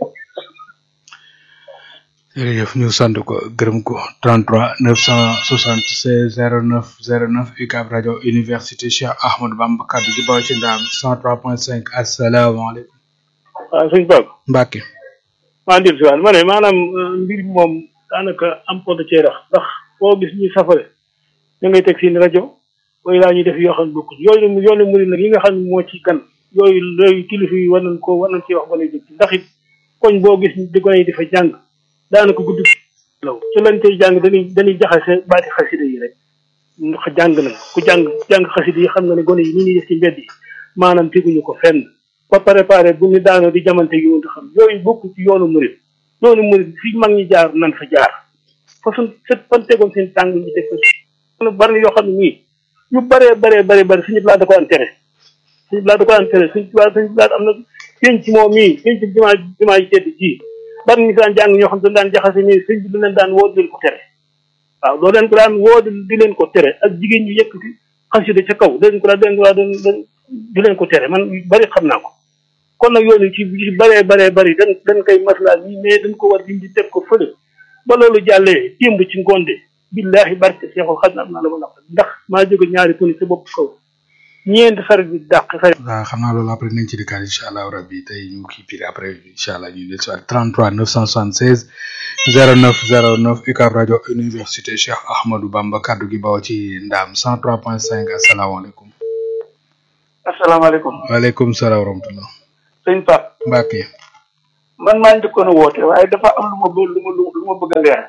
jërëjëf ñu sant ko gërëm ko 33 976 09 09 UCAB rajo université Cheikh Ahmadou Bamba kaddu gi baw ci ndaam 103.5 asalaamaaleykum. waaw suñ Pape. Mbacke. maa ngi si waat ma ne maanaam mbir mi moom daanaka am pot de cee rax ndax foo gis ñuy safare da ngay teg seen rajo wala laa ñuy def yoo xam ne bokkuñ yooyu yoonu murid nag yi nga xam ne moo ci gan yooyu yooyu kilifa yi war nañ ko war nañ ci wax ba lay dégg ndax it koñ boo gis di gone yi di fa jàng daanaka guddi law ci lañ koy jàng dañuy dañuy jaxase baati xasida yi rek ndax jàng nañ ku jàng jàng xasida yi xam nga ne gone yi ni ñuy def ci mbedd yi maanaam teguñu ko fenn ba préparé bu ñu daanoo di jamante yu nga xam yooyu bokk ci yoonu murid yoonu murid fi mag ñi jaar nan fa jaar fa suñ set fan tegoon seen tàng ñu teg ko bari na yoo xam ne nii yu baree baree baree bari suñu laa da ko enterré suñu laa da ko enterré suñu laa suñu laa am na penc moom mii penc jumaa jumaa ji tedd ji bari ñu daan jàng ñoo xam ne daan jaxase ni sëñ bi du leen daan woo di leen ko tere waaw doo leen ko daan woo di leen ko tere ak jigéen ñu yëkkati xasida ca kaw di leen ko daan di leen ko daan di leen ko tere man bari xam naa ko kon nag yoonu ci ci baree baree bari dañ dañ koy maslaa nii mais dañ ko war di teg ko fële ba loolu jàllee démb ci ngoonde billahi barke seexul xam naa la ma la ndax maa jóge ñaari poni sa bopp kaw ñeenti xarit bi dàq xarit waaw xam naa loolu après nañ ci dikkaat incha allah rabbi tey ñu kii pire après incha allah ñu del si waat 33 976 09 09 UCAB rajo université Cheikh Ahmadou Bamba kaddu gi bawo ci ndaam 103.5 asalaamaaleykum. asalaamaaleykum. waaleykum salaam wa rahmatulah. sëñ Pape. Mbacke. man maa njëkkoon a woote waaye dafa am lu ma lu ma lu lu ma bëgg a leer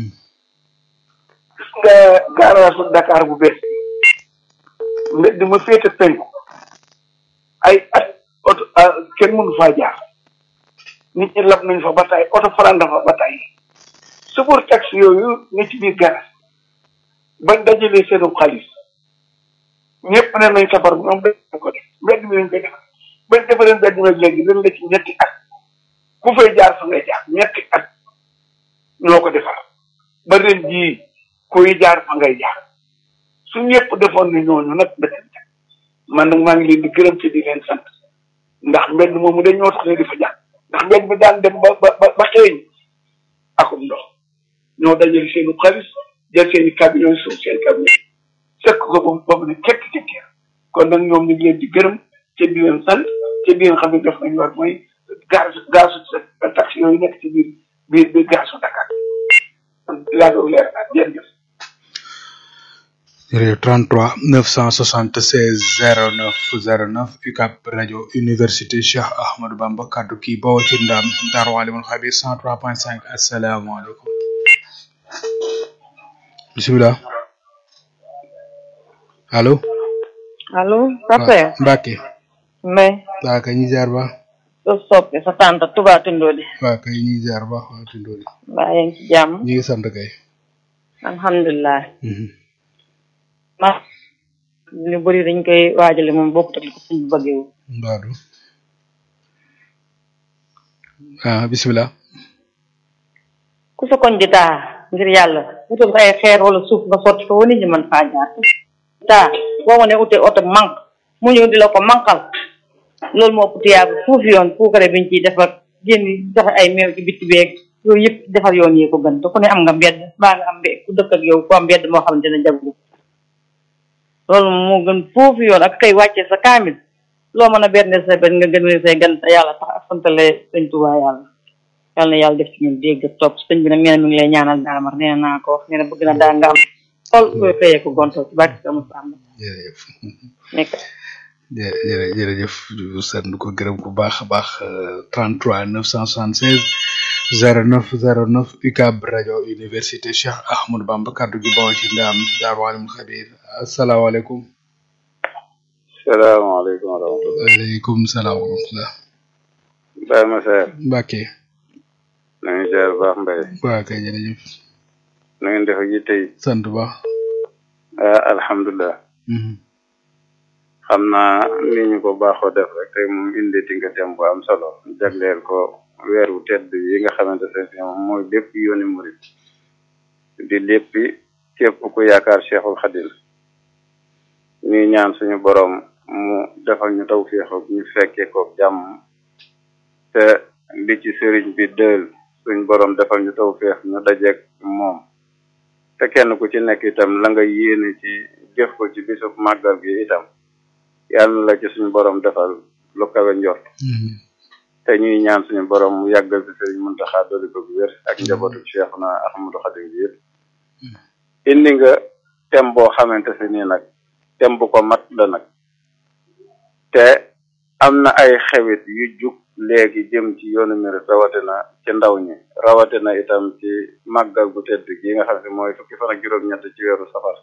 gis nga garage Dakar bu bees mbedd ma féete penku ay at oto kenn mënu faa jaar nit ñi lab nañ fa ba tay oto faranda fa ba tay chauffeur taxi yooyu ne ci biir garage bañ dajalee seenu xaalis ñëpp ne nañ safar ñoom dañ ko def mbedd mi lañ koy def bañ defaree mbedd mi léegi dañ la ci ñetti at ku fay jaar fa ngay jaar ñetti at ñoo ko defar ba ren jii kuy jaar fa ngay jaar su ñëpp defoon ni ñooñu nag dëkk man nag maa ngi leen di gërëm ci di leen sant ndax mbedd moomu dañ ñoo tax ne di fa jaar ndax mbedd mi daan dem ba ba ba xeeñ akum ndox ñoo dajale seenu xaalis jël seeni camion suuf seen camion fekk ko ba ba mu ne kekk kekk kon nag ñoom ñu ngi leen di gërëm ci di leen sant ci di leen xam ne def nañu war mooy gaz gaz taxi yooyu nekk ci biir biir biir gazu Dakar laa doon leer naa jërëjëf jërëjëf 33 976 09 09 UCAB rajo université Cheikh Ahmadou Bamba kaddu kii bawoo ci ndam Darou Alimul Khabir 103.5 asalaamaaleykum bisimilah allo. allo. Papa. Mbacke. mais. waa kay ñu ziar ba. soo soppe sa tante Touba Tindodi. waa kay ñu ziar ba waa Tindodi. mbaa yaa ngi ci jàmm. ñu ngi sant kay. alhamdulilah. ma lu bëri dañ koy waajale moom bokkut ak li ko suñ bëggee wu. mbaadu. ah bisimilah. ku sa koñ di taa ngir yàlla wutal ko ay xeer wala suuf nga sotti ko nit ñi mën faa jaar. taa boo ma ne utee oto manq mu ñëw di la ko manqal loolu moo ëpp tiyaabu foofu yoon puukare biñ ciy defar génn joxe ay meew ci bitti beeg yooyu yëpp defar yoon yi ko gën te ku ne am nga mbedd baa nga am mbedd ku dëkk ak yow ku am mbedd moo xamante ne jagu loolu moo gën foofu yoon ak kay wàcce sa kaamil loo mën a berne sa benn nga gën say gan te yàlla tax ak santale sëñ Tuubaa yàlla yàlla na yàlla def ci ñun dégg topp sëñ bi nag nee na mi ngi lay ñaanal daamar nee naa ko wax nee na bëgg na daa nga am xool koy xëyee ko gonto ci barke sa Musaa am jërëjëf nekk jërëjëf jërëjëf sant ko gërëm ko baax a baax 33 976 09 09 UCAB rajo université Cheikh Ahmadou Bamba kaddu gi bawoo ci ndam Darou Alimul Khabir asalaamaaleykum. salaamaaleykum wa rahmatulah. waaleykum salaam wa rahmatulah. Baye Massaer. Mbacke. na ngeen ziar bu baax Mbaye. waa kay jërëjëf. na ngeen def ak yi tey. sant bu baax. ah alhamdulilah. xam naa ni ñu ko baaxoo def rek tey moom indi ti nga tem bu am solo jagleel ko weer wu tedd yi nga xamante ne moom mooy lépp yooni murit di léppi képp ku yaakaar Cheikhul Khadim ñuy ñaan suñu borom mu defal ñu tawfiix ak ñu fekkee ko jàmm te li ci sëriñ bi dël suñu borom defal ñu tawfiix ñu dajeek moom te kenn ku ci nekk itam la nga yéene ci jëf ko ci bisub màggal gi itam yàlla na la ci suñu borom defal lu kawe njort te ñuy ñaan suñu borom mu yàggal ci sëriñ Muntaxa dolli ko bu wér ak njabootu Cheikhuna Ahmadou Khadim bi yëpp indi nga tem boo xamante si nii nag tem bu ko mat la nag te am na ay xewit yu jug léegi jëm ci yoonu murit rawatina ci ndaw ñi rawatina itam ci màggal gu tedd gi nga xam ne mooy fukki fan ak juróom-ñett ci weeru safar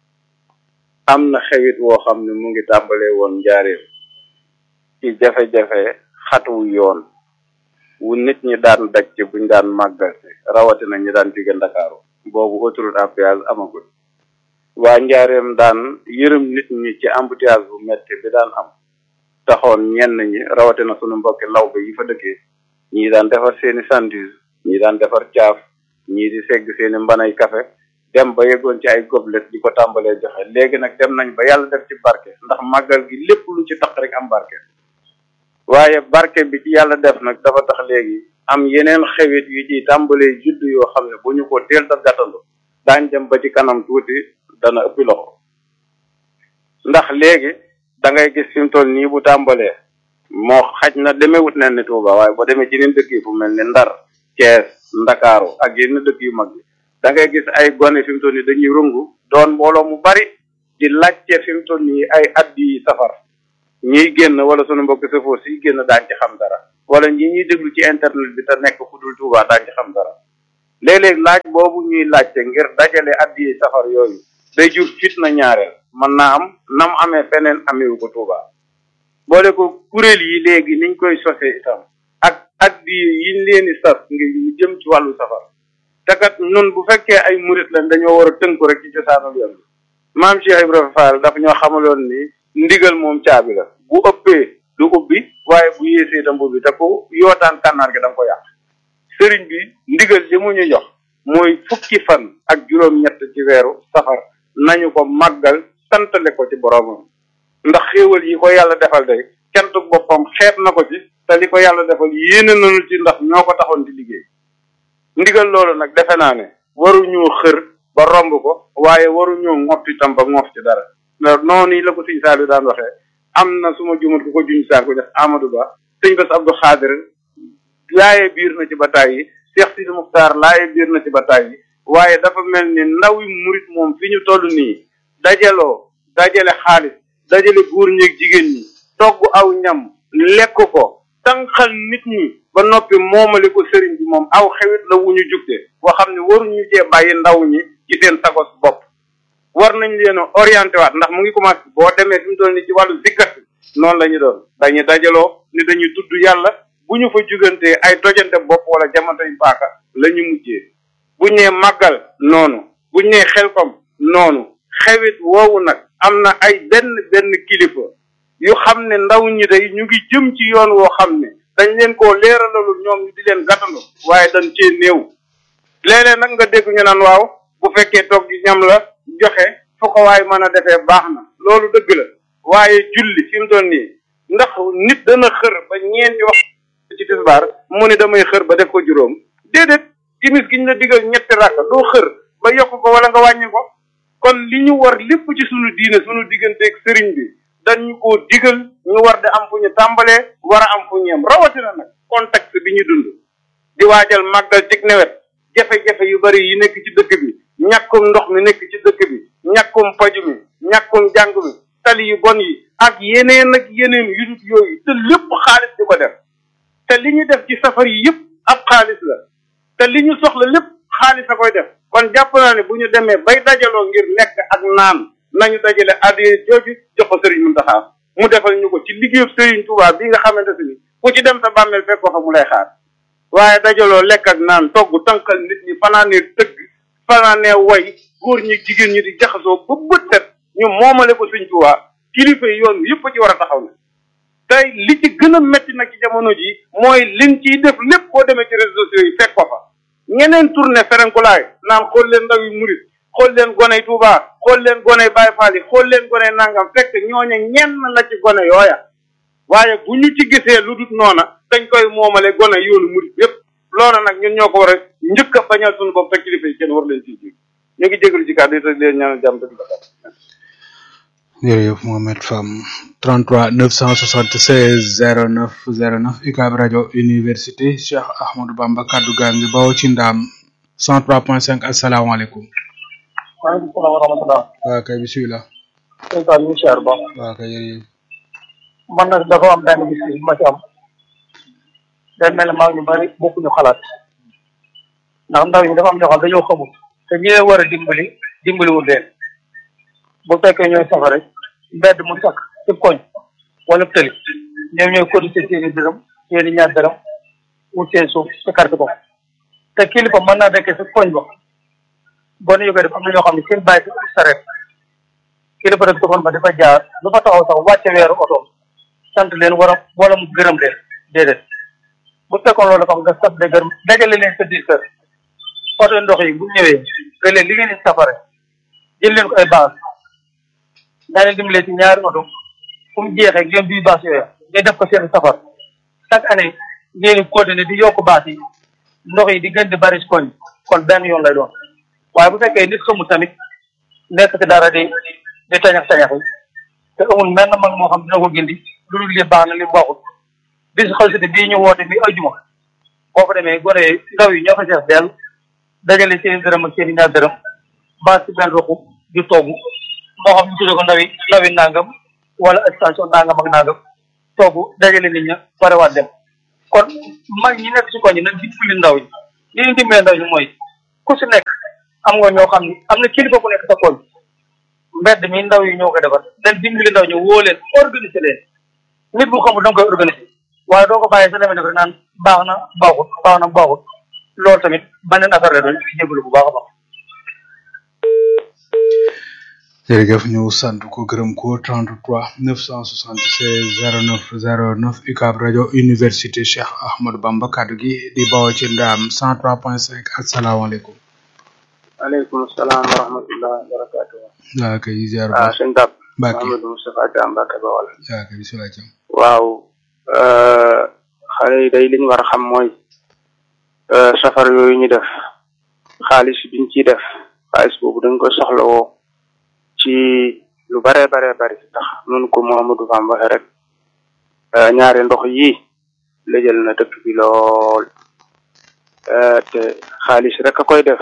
am na xewit woo xam ne mu ngi tàmbalee woon njaareem ci jafe-jafe xatu yoon wu nit ñi daan daj ci buñ daan màggal si rawatina ñi daan jóge Ndakaaru boobu autoroute à péage amagul waa njaareem daan yërëm nit ñi ci embouteillage bu metti bi daan am taxoon ñenn ñi rawatina sunu mbokki lawbe yi fa dëkkee ñii daan defar seeni sandwich ñii daan defar caaf ñii di segg seeni mbanay café dem ba yeggoon ci ay gobelet di ko tàmbalee joxe léegi nag dem nañ ba yàlla def ci barke ndax màggal gi lépp lu ci tax rek am barke waaye barke bi ci yàlla def nag dafa tax léegi am yeneen xewit yu ciy tàmbalee judd yoo xam ne bu ñu ko teel da gàttandu daañ dem ba ci kanam tuuti dana ëppi loxo ndax léegi da ngay gis fi mu toll nii bu tàmbalee moo xaj na demewut nen ni Tuuba waaye boo demee ci yeneen dëkk yi fu mel ni Ndar Cees Ndakaaru ak yenn dëkk yu mag yi da ngay gis ay gone fi mu toll nii dañuy rungu doon mbooloo mu bari di laajte fi mu toll nii ay addi safar ñiy génn wala sunu mbokk safoo si génn daañ ci xam dara wala ñi ñuy déglu ci internet bi te nekk fu dul Tuuba daañ ci xam dara léeg-léeg laaj boobu ñuy laajte ngir dajale addiye safar yooyu day jur fitna ñaareel mën naa am nam amee feneen amewu ko Tuuba boole ko kuréel yi léegi niñ koy sose itam ak addiye yiñ leen di sas ngir ñu jëm ci wàllu safar te kat nun bu fekkee ay murit lañ dañoo war a tënku rek ci cosaanul yoon bi maam Cheikh Ibrahima Fall dafa ñoo xamaloon ni ndigal moom caabi la bu ëppee du ubbi waaye bu yéesee da mbubbi te ku yootaan kànnaar gi da nga ko yàq sëriñ bi ndigal li mu ñu jox mooy fukki fan ak juróom-ñett ci weeru safar nañu ko màggal santale ko ci boroomam ndax xéewal yi ko yàlla defal day kentu boppam xeet na ko ci te li ko yàlla defal yéene nañu ci ndax ñoo ko taxoon di liggéey ndigal loolu nag defe naa ne waruñoo xër ba romb ko waaye waruñoo ngotti itam ba ngoof ci dara ndax noonu la ko sëñ Saliou daan waxee am na su ma jumat ku ko juñ saar ko def Amadou Ba sëñ Bass Abdou Khadir laaye biir na ci bataay yi Cheikh Sidi Muxtaar laaye biir na ci bataay yi waaye dafa mel ni ndaw yi murit moom fi ñu toll nii dajaloo dajale xaalis dajale góor ñeeg jigéen ñi togg aw ñam lekk ko tànqal nit ñi ba noppi moomale ko sëriñ bi moom aw xewit la wu ñu jugte boo xam ne waruñu cee bàyyi ndaw ñi ci seen sagos bopp war nañ leen a orienté waat ndax mu ngi commencé boo demee fi mu toll nii ci wàllu zikkat noonu la ñu doon dañuy dajaloo ni dañuy tudd yàlla bu ñu fa jugantee ay tojante bopp wala jamantay paaka la ñu mujjee buñ nee màggal noonu buñ nee xelkom noonu xewit woowu nag am na ay benn benn kilifa yu xam ne ndaw ñi day ñu ngi jëm ci yoon woo xam ne dañ leen koo leeralalul ñoom ñu di leen gàttandu waaye dañ cee néew léeg-léeg nag nga dégg ñu naan waaw bu fekkee toog gi ñam la joxe fu ko waay mën a defee baax na loolu dëgg la waaye julli fi mu doon nii ndax nit dana xër ba ñeenti wax ci tisbaar mu ni damay xër ba def ko juróom déedéet timis gi ñu la digal ñetti rakk doo xër ba yokk ko wala nga wàññi ko kon li ñu war lépp ci sunu diine sunu digganteeg sëriñ bi dañu koo digal ñu war di am fu ñu tàmbalee war a am fu ñu yem rawatina nag contexte bi ñu dund di waajal màggal cig nawet jafe-jafe yu bari yi nekk ci dëkk bi ñàkkum ndox mi nekk ci dëkk bi ñàkkum paju mi ñàkkum jàng mi tali yu bon yi ak yeneen ak yeneen yu dut yooyu te lépp xaalis di ko def te li ñu def ci safar yi yëpp ab xaalis la te li ñu soxla lépp xaalis a koy def kon jàpp naa ne bu ñu demee bay dajaloo ngir lekk ak naan nañu dajale addiye jooju jox ko sëriñ Muntaxa mu defal ñu ko ci liggéeyu sëriñ Tuubaa bi nga xamante ni ku ci dem sa bàmmeel fekk ko fa mu lay xaar waaye dajaloo lekk ak naan togg tànkal nit ñi fanaanee tëgg fanaanee way góor ñi jigéen ñi di jaxasoo ba bët set ñu moomale ko sëriñ Tuubaa kilifa yi yoon yëpp ci war a taxaw na tey li ci gën a métti nag ci jamono ji mooy liñ ciy def lépp boo demee ci réseaux sociaux yi fekk ko fa ñeneen tourné ferenkulaay naan xool leen ndaw yi murit xool leen goney Touba xool leen goney Baye Fall yi xool leen goney nangam fekk ñooña ñenn la ci gone yooya waaye bu ñu ci gisee lu dut noona dañ koy moomale gone yoonu murit yépp loola nag ñun ñoo ko war a njëkk a bañal suñu bopp te kilifa yi kenn war leen ciy jig ñu ngi jégalu ci kàddu yi te leen ñaanal jàmm te di ko jërëjëf Mohamed Fam 33 976 09 09 UCAB rajo université Cheikh Ahmadou Bamba kaddu gaa ngi bawoo ci ndaam 103.5 asalaamaaleykum. waaleykum salaam wa rahmatulah. waaw kay bisimilah. sëñ Ka ñu ngi siyaar ba. waaw kay jërëjëf. man nag dafa am benn bis bu ma ci am. day mel ne maa ngi ñu bari bokkuñu xalaat. ndax ndaw ñi dafa am ñoo xam dañoo xamul. te ñi leen war a dimbali dimbaliwul leen. bu fekkee ñooy safara mbedd mu sakk ci koñ wala tëli ñoom ñooy cotiser seen i dërëm seen i ñaar dërëm wut seen suuf ci carte ko te kilifa mën naa dekkee si koñ ba boo ne koy def am na ñoo xam ne seen bàyyi si saret kilifa rek doxoon ba dafa jaar lu fa taxaw sax wàcce weeru oto sant leen war a wala mu gërëm leen déedéet bu fekkoon loolu dafa am nga sant de gërëm dajale leen sa biir kër oto ndox yi bu ñëwee nga leen li ngeen di safare jël leen ko ay base daa leen dimbalee ci ñaari oto fu mu jeexee ngeen duy baas yooya ngay def ko seen safar chaque année ngeen di continuer di yokk baas yi ndox yi di gën di bari si koñ kon benn yoon lay doon waaye bu fekkee nit xamul tamit nekk ci dara di di tañax tañax yi te amul menn mag moo xam dina ko gindi lu dul li baax na li baaxul bis xalsité bii ñu woote bi ajuma boo fa demee gone yi ndaw yi ñoo fa sees dell dajale seen dërëm ak seen i ñaar dërëm baas ci benn roxu di togg moo xam ñu tuddee ko ndawi ndawi nangam wala station nangam ak nangam toogu dajale nit ña parewaat dem kon mag ñi nekk ci koñ yi nag dimbali ndaw ñi li ñu dimbalee ndaw ñi mooy ku si nekk am nga ñoo xam ni am na kilifa ku nekk sa koñ mbedd mi ndaw yi ñoo ko defar leen dimbali ndaw ñu woo leen organiser leen nit bu xamul da nga koy organiser waaye doo ko bàyyi sa demee def rek naan baax na baaxut baax na baaxut loolu tamit beneen affaire la doon ci jégalu bu baax a baax. jërëjëf ñu sant ko gërëm ko 33 976 09 09 UCAB rajo université Cheikh Ahmadou Bamba kaddu gi di bawoo ci ndaam 103.5 asalaamaaleykum. aleykum salaam wa rahmatullah wa barakatuh waa kay ziar ah sëñ Dab Mbacke Mahamadou Moustapha Dia Mbacke Bawal waa kay bisimilah jam waaw xale yi day liñ war a xam mooy safar yooyu ñu def xaalis biñ ciy def xaalis boobu dañ koy soxlawoo ci lu bare bare bari ndax nun ko Mouhamadou Fam waxe rek ñaari ndox yi lëjal na dëkk bi lool te xaalis rek a koy def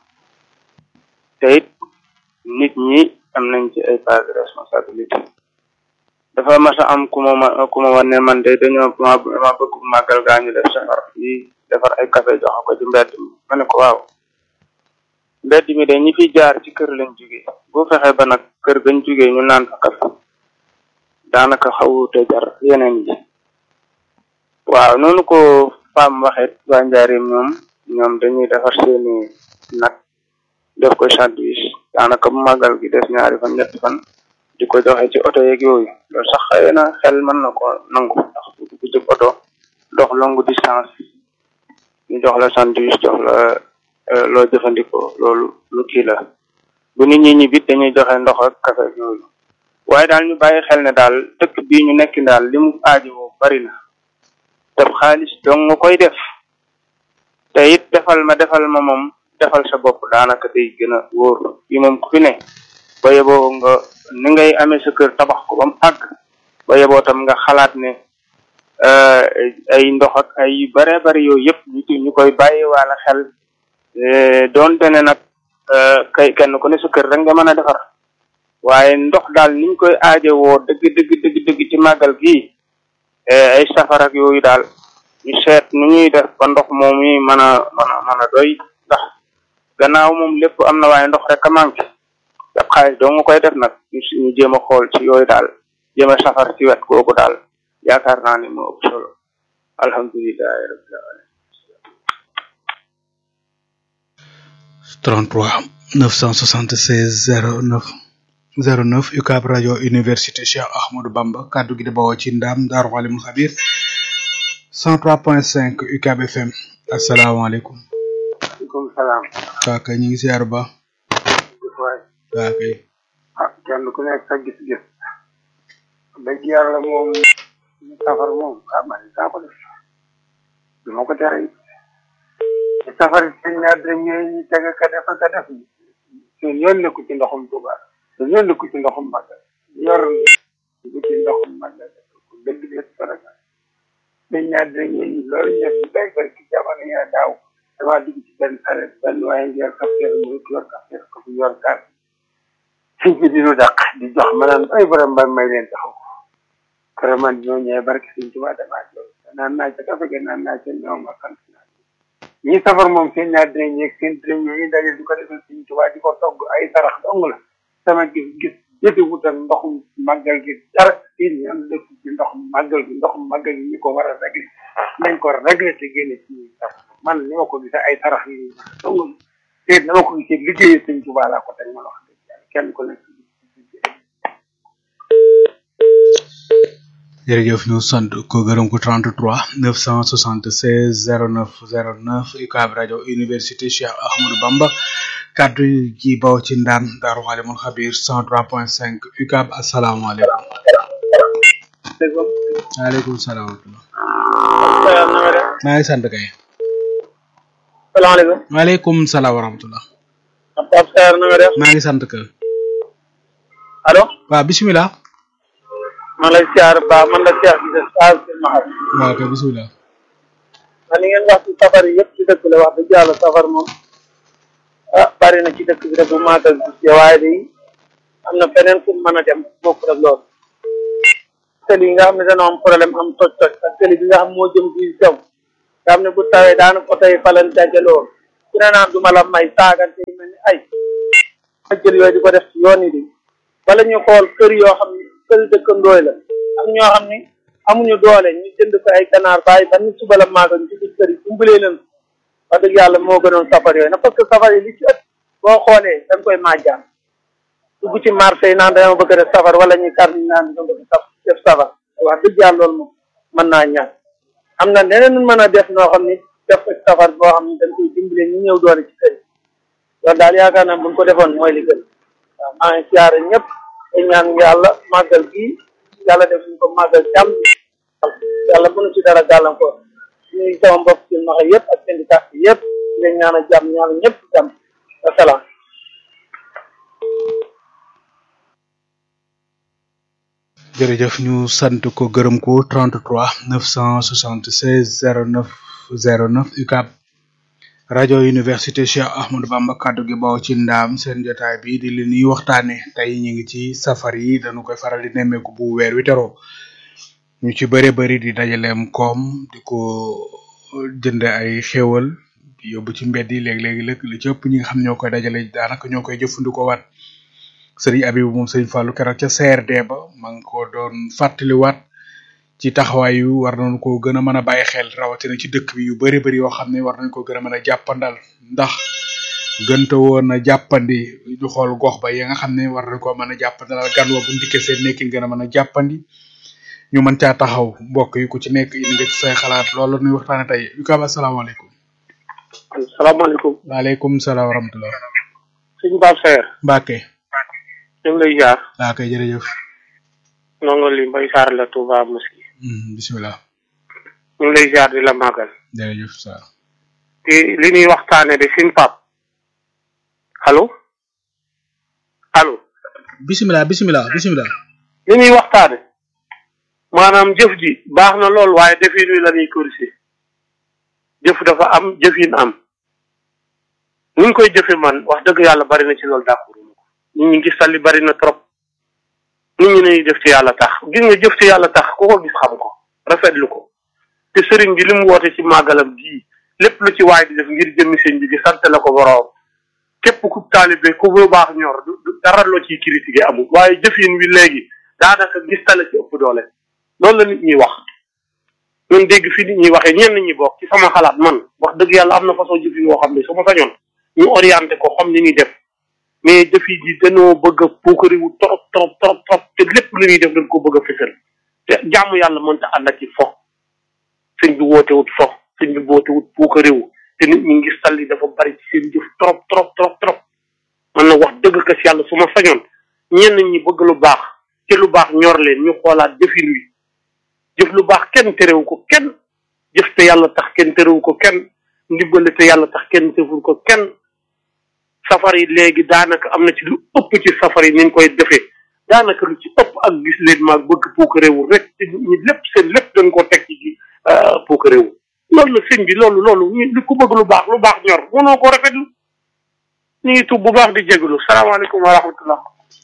te it nit ñi am nañ ci ay part de responsabilité dafa mas a am ku ma ma ku ma wan ne man de dañoo ma ma bëgg màggal gaa ñu def safar yi defar ay café jox ko ci mbedd mi ma ne ko waaw mbedd mi de ñi fi jaar ci kër lañ jóge boo fexe ba nag kër gañ jóge ñu naan fa café daanaka xawute jar yeneen yi waaw noonu ko femme waxee waa njaarim ñoom ñoom dañuy defar seeni nag def ko sandwich daanaka bu màggal gi des ñaari fan ñetti fan di ko joxe ci oto yeeg yooyu loolu sax xëy na xel mën na ko nangu ndax bu jëg oto dox longue distance ñu jox la sandwich jox la loo jëfandikoo loolu lu kii la bu nit ñi ñibbit dañuy joxe ndox ak café ak yooyu waaye daal ñu bàyyi xel ne daal dëkk bii ñu nekk daal li mu aajowoo bari na te xaalis dong nga koy def te it defal ma defal ma moom defal sa bopp daanaka day gën a wóor yi moom ku fi ne ba yeboo nga ni ngay amee sa kër tabax ko ba mu àgg ba yeboo tam nga xalaat ne ay ndox ak ay yu bare bari yooyu yëpp ñu ñu koy bàyyi wala xel doonte ne nag kay kenn ku ne sa kër rek nga mën a defar waaye ndox daal niñ koy aajowoo dëgg dëgg dëgg dëgg ci màggal gii ay safar ak yooyu daal ñu seet nu ñuy def ba ndox moom yi mën a mën a mën a doy ndax gannaaw moom lépp am na waaye ndox rek a manqué daf xaalis doo nga koy def nag ñu ñu jéem a xool ci yooyu daal jéem a safar ci wet googu daal yaakaar naa ni moo ëpp solo alhamdulilahi rabbil alamin 33 976 09 09 UCAB rajo université Cheikh Ahmadou Bamba kaddu gi di bawoo ci ndam Daaru Alimul Xabir 103.5 UCAB FM asalaamaaleykum. waaleykum salaam. waa kay ñu ngi ziar ba. waay. waa kay. ah kenn ku nekk sa gis-gis. dëgg yàlla moom safar moom ah man daa ko def du ma ko tere it. safar seen ñaar dërëm ñooy ñu teg ka def ka def seen yoon nekku ci ndoxum Tuuba seen yoon nekku ci ndoxum Màggal yor nekku ci ndoxum Màggal dëgg des faraka seen ñaar dërëm ñooy loolu ñu def ci bay bay ci jamono ya daaw damaa dugg ci benn saret benn waaye ngi yor kafteer mu yor kafteer ko fi yor kaar sëñ bi dinu dàq di jox ma naan ay borom ba may leen taxaw kër man ñoo ñëwee barke sëñ Tuuba damaa jox naan naa ca kafe ga naan naa ca ñoom ma sant naa ñi safar moom seen ñaar dinañ ñeeg seen dinañ ñi daje di ko defal sëñ Tuuba di ko togg ay sarax dong la sama gis gis jëti wut ak ndoxum màggal gi dara fii ñoom dëkk ci ndoxum màggal gi ndoxum màggal gi ñu ko war a réglé nañ ko réglé te génne ci ñuy safar man ni ma ko gisee ay sarax yi dong te na ma ko gisee liggéeyee sëñ Tuuba laa ko teg ma wax dëgg yàlla kenn ku nekk jërëjëf ñu sant ko gërëm ko 33 976 09 09 UCAB rajo université Cheikh Ahmadou Bamba kaddu gi baw ci ndaan Daaru Alimul Xabir 103.5 UCAB asalaamaaleykum. waaleykum salaam. maa ngi sant kay. salaamaaleykum. waaleykum salaam wa rahmatulah. Pape Sarr na nga def. maa ngi sant kay. allo. waaw bisimilah. man lay siyaar ba man la Cheikh Cissé Sall Kër Mahar. waaw kay bisimilah. man li ngeen wax ci safar yi yëpp ci dëkk la wax dëgg yàlla safar moom ah bari na ci dëkk bi rek bu maatal bi waaye day am na feneen fu mën a dem bokk rek loolu. tëli yi nga xam ne dana am problème am toj-toj ak tëli bi nga xam moo jëm fii sew nga xam ne bu tawee daanaka oto yi falan dajaloo ku ne naan du ma la may saagante yu mel ni ay ma jël yooyu di ko def ci yoon yi di wala ñu xool kër yoo xam ne kër dëkkandooy la am ñoo xam ne amuñu doole ñu jënd ko ay ganaar bàyyi ba ni suba la maaga ñu ci kër yi dimbalee leen wax dëgg yàlla moo gënoon safar yooyu na parce que safar yi li ci ëpp boo xoolee dañ koy majjaan dugg ci marché yi naan dama bëgg a def safar wala ñu kar ñu naan dama bëgg a def safar wax dëgg yàlla loolu moom mën naa ñaan am na neneen nu mën a def noo xam ni def ko safar boo xam ni dañ koy dimbale ñu ñëw doole ci kër yi loolu daal yaakaar naa buñ ko defoon mooy li gën waaw maa ngi siyaare ñëpp te ñaan yàlla màggal gii yàlla def ñu ko màggal jàmm yàlla mënu ci dara gàllankoor ñuy sama mbokk ci maxa yëpp ak syndicat yi yëpp di leen ñaan a jàmm ñaan ñëpp jàmm wasalaam jërëjëf ñu sant ko gërëm ko 33 976 09 09 UCAB rajo université Cheikh Ahmadou Bamba kaddu gi baw ci ndaam seen jotaay bi di li ñuy waxtaane tey ñu ngi ci safar yi dañu koy faral di nemmeeku bu weer wi teroo ñu ci bëre bëri di dajaleem koom di ko jënd ay xéewal di yóbbu ci mbedd yi léeg-léegi lëkk li ci ëpp ñi nga xam ñoo koy dajale daanaka ñoo koy jëfandikoo waat sëriñ Abibu moom sëriñ Fallou keroog ca CRD ba ma ngi ko doon fàttaliwaat ci taxawaay yu war nañu ko gën a mën a bàyyi xel rawatina ci dëkk bi yu bari bari yoo xam ne war nañ ko gën a mën a jàppandal ndax gënta woon a jàppandi ñu xool gox ba yi nga xam ne war nañ ko mën a jàppandalal gan wa bu ndikkee seen nekkin gën a mën a jàppandi ñu mën caa taxaw mbokk yi ku ci nekk indi nga ci say xalaat loolu nuy waxtaane tey Ucab asalaamaaleykum salaamaaleykum waaleykum salaam wa rahmatullah sëñ Pape Seer Mbacke ñu ngi lay jaar waa kay jërëjëf nongo li mbay saar la Touba Mosquée bismillah ñu ngi lay jaar di la màggal jërëjëf Sarr te li ñuy waxtaane de sëñ Pape allo allo bismillah bismillah bismillah li ñuy waxtaane maanaam jëf ji baax na lool waaye defin wi la ñuy corriger jëf dafa am jëfin am ni ñu koy jëfe man wax dëgg yàlla bari na ci loolu d'accord nit ñi gis li bari na trop nit ñi nañuy def ci yàlla tax gis nga jëf ci yàlla tax ku ko gis xam ko rafetlu ko te sëriñ bi li mu woote ci màggalam gii lépp lu ci waay di def ngir jëmmi sëñ bi di sant la ko boroom képp ku taalibe ku bu baax ñor du du dara loo ciy critiqué amul waaye jëfin wi léegi daanaka gis tala ci ëpp doole loolu la nit ñi wax ñun dégg fi nit ñi waxee ñenn ñi bokk ci sama xalaat man wax dëgg yàlla am na façon jëfin woo xam ne su ma sañoon ñu orienté ko xam ni ñuy def mais defi ji dañoo bëgg a puukariwu trop trop trop trop te lépp lu ñuy def dañ ko bëgg a fësal te jaamu yàlla mënta ànd ak ci fo sëñ bi wootewut fo sëñ bi wootewut puukariwu te nit ñi ngi salli dafa bari ci seen jëf trop trop trop trop man na wax dëgg ka si yàlla su ma sañoon ñenn ñi bëgg lu baax te lu baax ñor leen ñu xoolaat jëfin wi jëf lu baax kenn terewu ko kenn jëf te yàlla tax kenn terewu ko kenn ndimbale te yàlla tax kenn deful ko kenn safar yi léegi daanaka am na ci lu ëpp ci safar yi ni ñu koy defee daanaka lu ci ëpp ak gis leen maag bëgg puuk réewu rek te ñi lépp seen lépp dañ koo teg ci puuk réewu loolu la sëñ bi loolu loolu ñu li ku bëgg lu baax lu baax ñor mënoo ko rafetlu ñu ngi tub bu baax di jégalu salaamaaleykum wa rahmatullah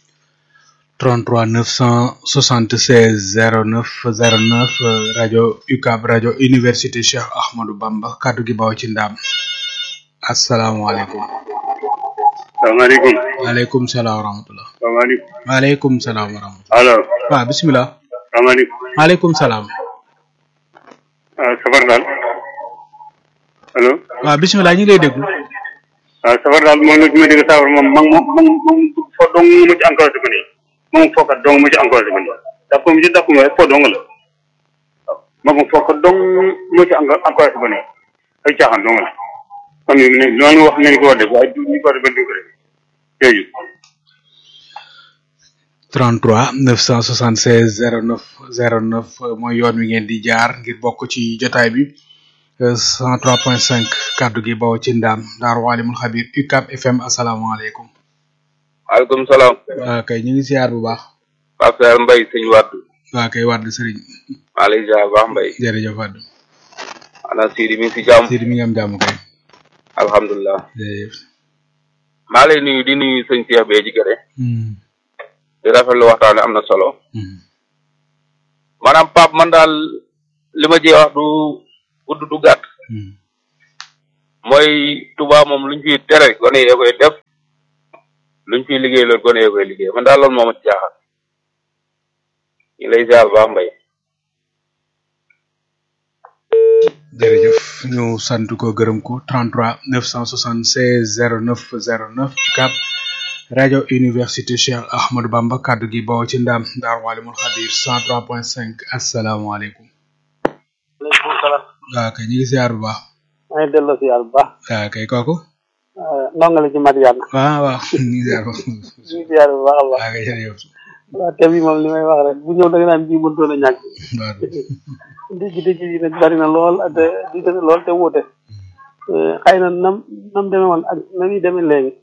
33 976 09 09 rajo UCAB rajo université Cheikh Ahmadou Bamba kaddu gi baw ci ndam asalaamaaleykum salaamaaleykum. waaleykum salaam wa rahmatulah. salaamaaleykum. waaleykum salaam wa rahmatulah. allo. waaw bisimilah. salaamaaleykum. waaleykum salaam. ah safar daal. allo. waaw bisimilah ñu ngi lay déglu. ah safar daal moom nag ma dégg safar moom moom moom moom fo dong mu ci encouragé ko nii moom fookat dong mu ci encouragé ko nii ndax comme ci dàqu ma rek fo dong la waaw moom fookat dong mu ci encouragé ko nii ay caaxaan dong la kon ne loolu wax nañ ko war a def waaye du ñu ko war a def duñ ko def jërëjëf 33 976 09 09 mooy yoon wi ngeen di jaar ngir bokk ci jotaay bi 103.5 kaddu gi bawo ci ndam Daaru Alimul Xabir UCAB FM asalaamaaleykum. waaleykum salaam. waa kay ñu ngi siyaar bu baax. Pape Seer Mbaye sëñ Wade. waa kay Wade sëriñ. maa lay ziar bu baax Mbaye. jërëjëf Wade. ana Sidi mi ngi si jàmm. Sidi mi ngi am jàmm kay. alhamdulilah. jërëjëf. maa lay nuyu di nuyu sëñ Cheikh bee ci gëre. di rafetlu waxtaan am na solo. maanaam Pape man daal li ma ci wax du gudd du gàtt. mooy Touba moom luñ fiy tere gone yee koy def luñ fiy liggéey loolu gone yee koy liggéey man daal loolu moo ma ci jaaxal ñu lay ziar baax mbay jërëjëf ñu sant ko gërëm ko 33 976 09 09 cap rajo université Cheikh Ahmadou Bamba kaddu gi bawoo ci ndam Ndar Walimul Xadir 103.5 asalaamaaleykum. aleykum salaam. waaw kay ñu ngi ziar bu baax. maa ngi delloo si yàlla bu baax. waaw kay kooku. ndongale ci Madiane. waaw waaw ñu ngi ziar bu ñu ngi ziar bu baax a baax. waaw kay jërëjëf. waaw thème yi moom li may wax rek bu ñëw da nga naan bii mënutoon a ñàkk. dégg dégg yi nag bari na lool te di demee lool te wuute. xëy na nam nam demee woon ak na muy demee léegi.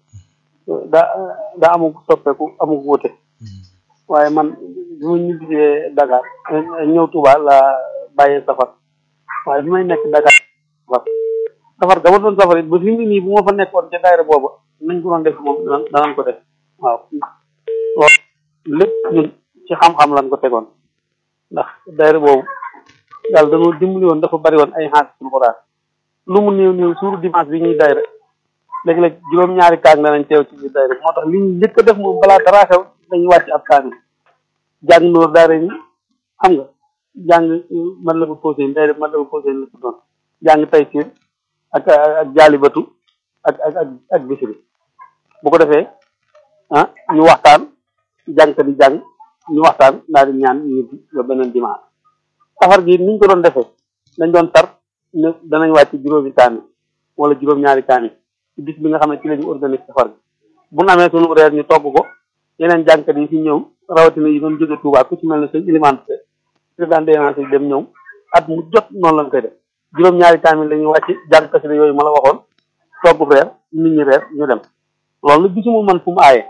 daa daa amug soppeeku amug wuute. waaye man bi ma ñibbisee Dakar ñëw Touba la bàyyee safar waaye bi may nekk Dakar safar safar ga ma doon safar it ba fi mu nii bu ma fa nekkoon ca daayira booba nañ ko doon def moom danañ danañ ko def waaw loolu lépp ñun ci xam-xam lañ ko tegoon ndax daayira boobu yàlla dañoo dimbali woon dafa bari woon ay xaas suñu xuraan lu mu néew néew suuru dimanche bi ñuy daayira léeg-léeg juróom-ñaari kaang danañ teew ci biir daayira moo tax li ñu njëkk a def moom balaa dara xew dañuy wàcc ab kaang jàng noor daara ni xam nga jàng man la ko posé daayira man la ko posé la tuddoon jàng tay siir ak ak jaalibatu ak ak ak ak bisiri bu ko defee ah ñu waxtaan jàngkat yi jàng ñu waxtaan daal di ñaan ñu ba beneen dimanche safar gi niñ ko doon defee dañ doon tar ne danañ wàcc juróomi kaani wala juróom-ñaari kaani ci bis bi nga xam ne ci la ñu organise safar gi bu ñu amee sunu reer ñu togg ko yeneen jàngkat yi fi ñëw rawatina yi doon jóge Touba ku ci mel ne sëñ Ilimane président DNAC dem ñëw at mu jot noonu lañ koy def juróom-ñaari kaamil la ñuy wàcc jàng kasida yooyu ma la waxoon togg reer nit ñi reer ñu dem loolu la gisuma man fu mu aaye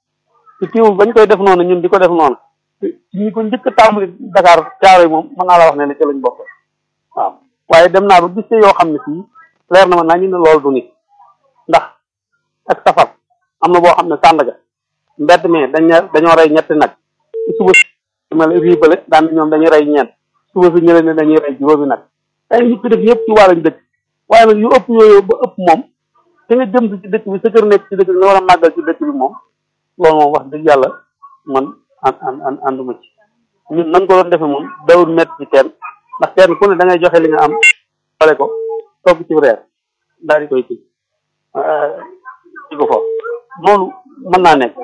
ci teewul bañ koy def noonu ñun di ko def noonu ci ñi ko njëkk a tàmbali Dakar caaro yi moom mën naa la wax ne ne ci lañ bokk waaw waaye dem naa ba gis te yoo xam ne fii leer na ma naa ñu ne loolu du nit ndax ak safar am na boo xam ne Sandaga mbedd mi dañ ne dañoo rey ñetti nag suba si mel rii bële daan ñoom dañuy rey ñeent suba si ñële ne dañuy rey juróomi nag ay nit ki def yëpp ci wàllañ dëkk waaye nag yu ëpp yooyu ba ëpp moom te nga jëm si ci dëkk bi sa kër nekk ci dëkk bi nga war a màggal ci dëkk bi moom loolu moom wax dëgg yàlla man an an an ànduma ci ñun nan ko doon defee moom dawul métti ci kenn ndax kenn ku ne da ngay joxe li nga am xale ko togg ci reer daal di koy ci ci ko foofu loolu mën naa nekk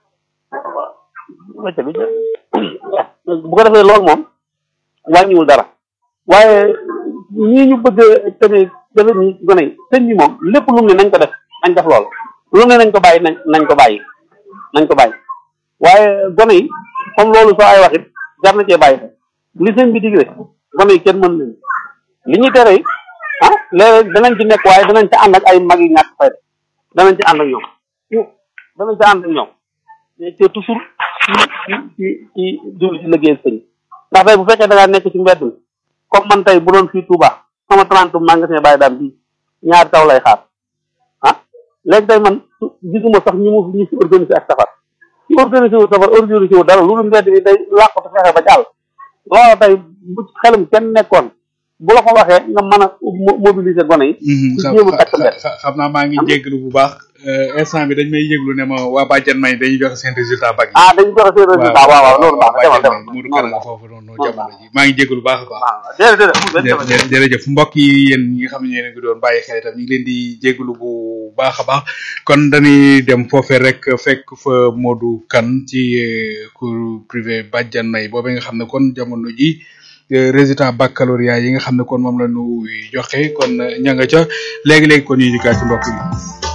wacca bi bu ko defee loolu moom wàññiwul dara waaye ñii ñu bëgg tamit dafa ñi gone yi sëñ bi moom lépp lu mu ne nañ ko def nañ def loolu lu ne nañ ko bàyyi nañ nañ ko bàyyi nañ ko bàyyi waaye gone yi comme loolu soo ay waxit jar na cee bàyyi li sëñ bi digle gone yi kenn mën leen li ñuy tere yi ah léeg danañ ci nekk waaye danañ ci ànd ak ay mag yi ñàkk fay danañ ci ànd ak ñoom danañ ci ànd ak ñoom mais c'est toujours ci ci ci ci jublu ci liggéeyal sëñ ndax tey bu fekkee da ngaa nekk ci mbedd mi comme man tey bu doon fii Touba sama trente magasin bàyyi daam bii ñaari taw lay xaar ah léegi tey man gisuma sax ñi mu ñi si organisé ak safar ci organisé wu safar organisé wu dara loolu mbedd mi day làqatu fexe ba jàll loolu tey bu xelam kenn nekkoon bu la ko waxee nga mën a mobiliser gone yi. ci jéem a takk mbedd xam naa maa ngi jéglu bu baax instant bi dañ may yéglu ne ma waa bàjjan may dañuy joxe seen résultat bag yi ah dañuy joxe seen résultat waaw waaw loolu baax demal demal Modou Kara nga foofu noonu jamono ji maa ngi jéglu bu baax a baax jërëjëf jërëjëf mbokk yi yéen ñi nga xam ne yéen a ngi doon bàyyi xel itam ñu ngi leen di jéglu bu baax a baax kon dañuy dem foofee rek fekk fa Modou Kane ci cours privé bàjjan may boobee nga xam ne kon jamono ji résultat baccalauréat yi nga xam ne kon moom la ñu joxe kon ña nga ca léegi-léegi kon ñu dikkaat ci mbokk yi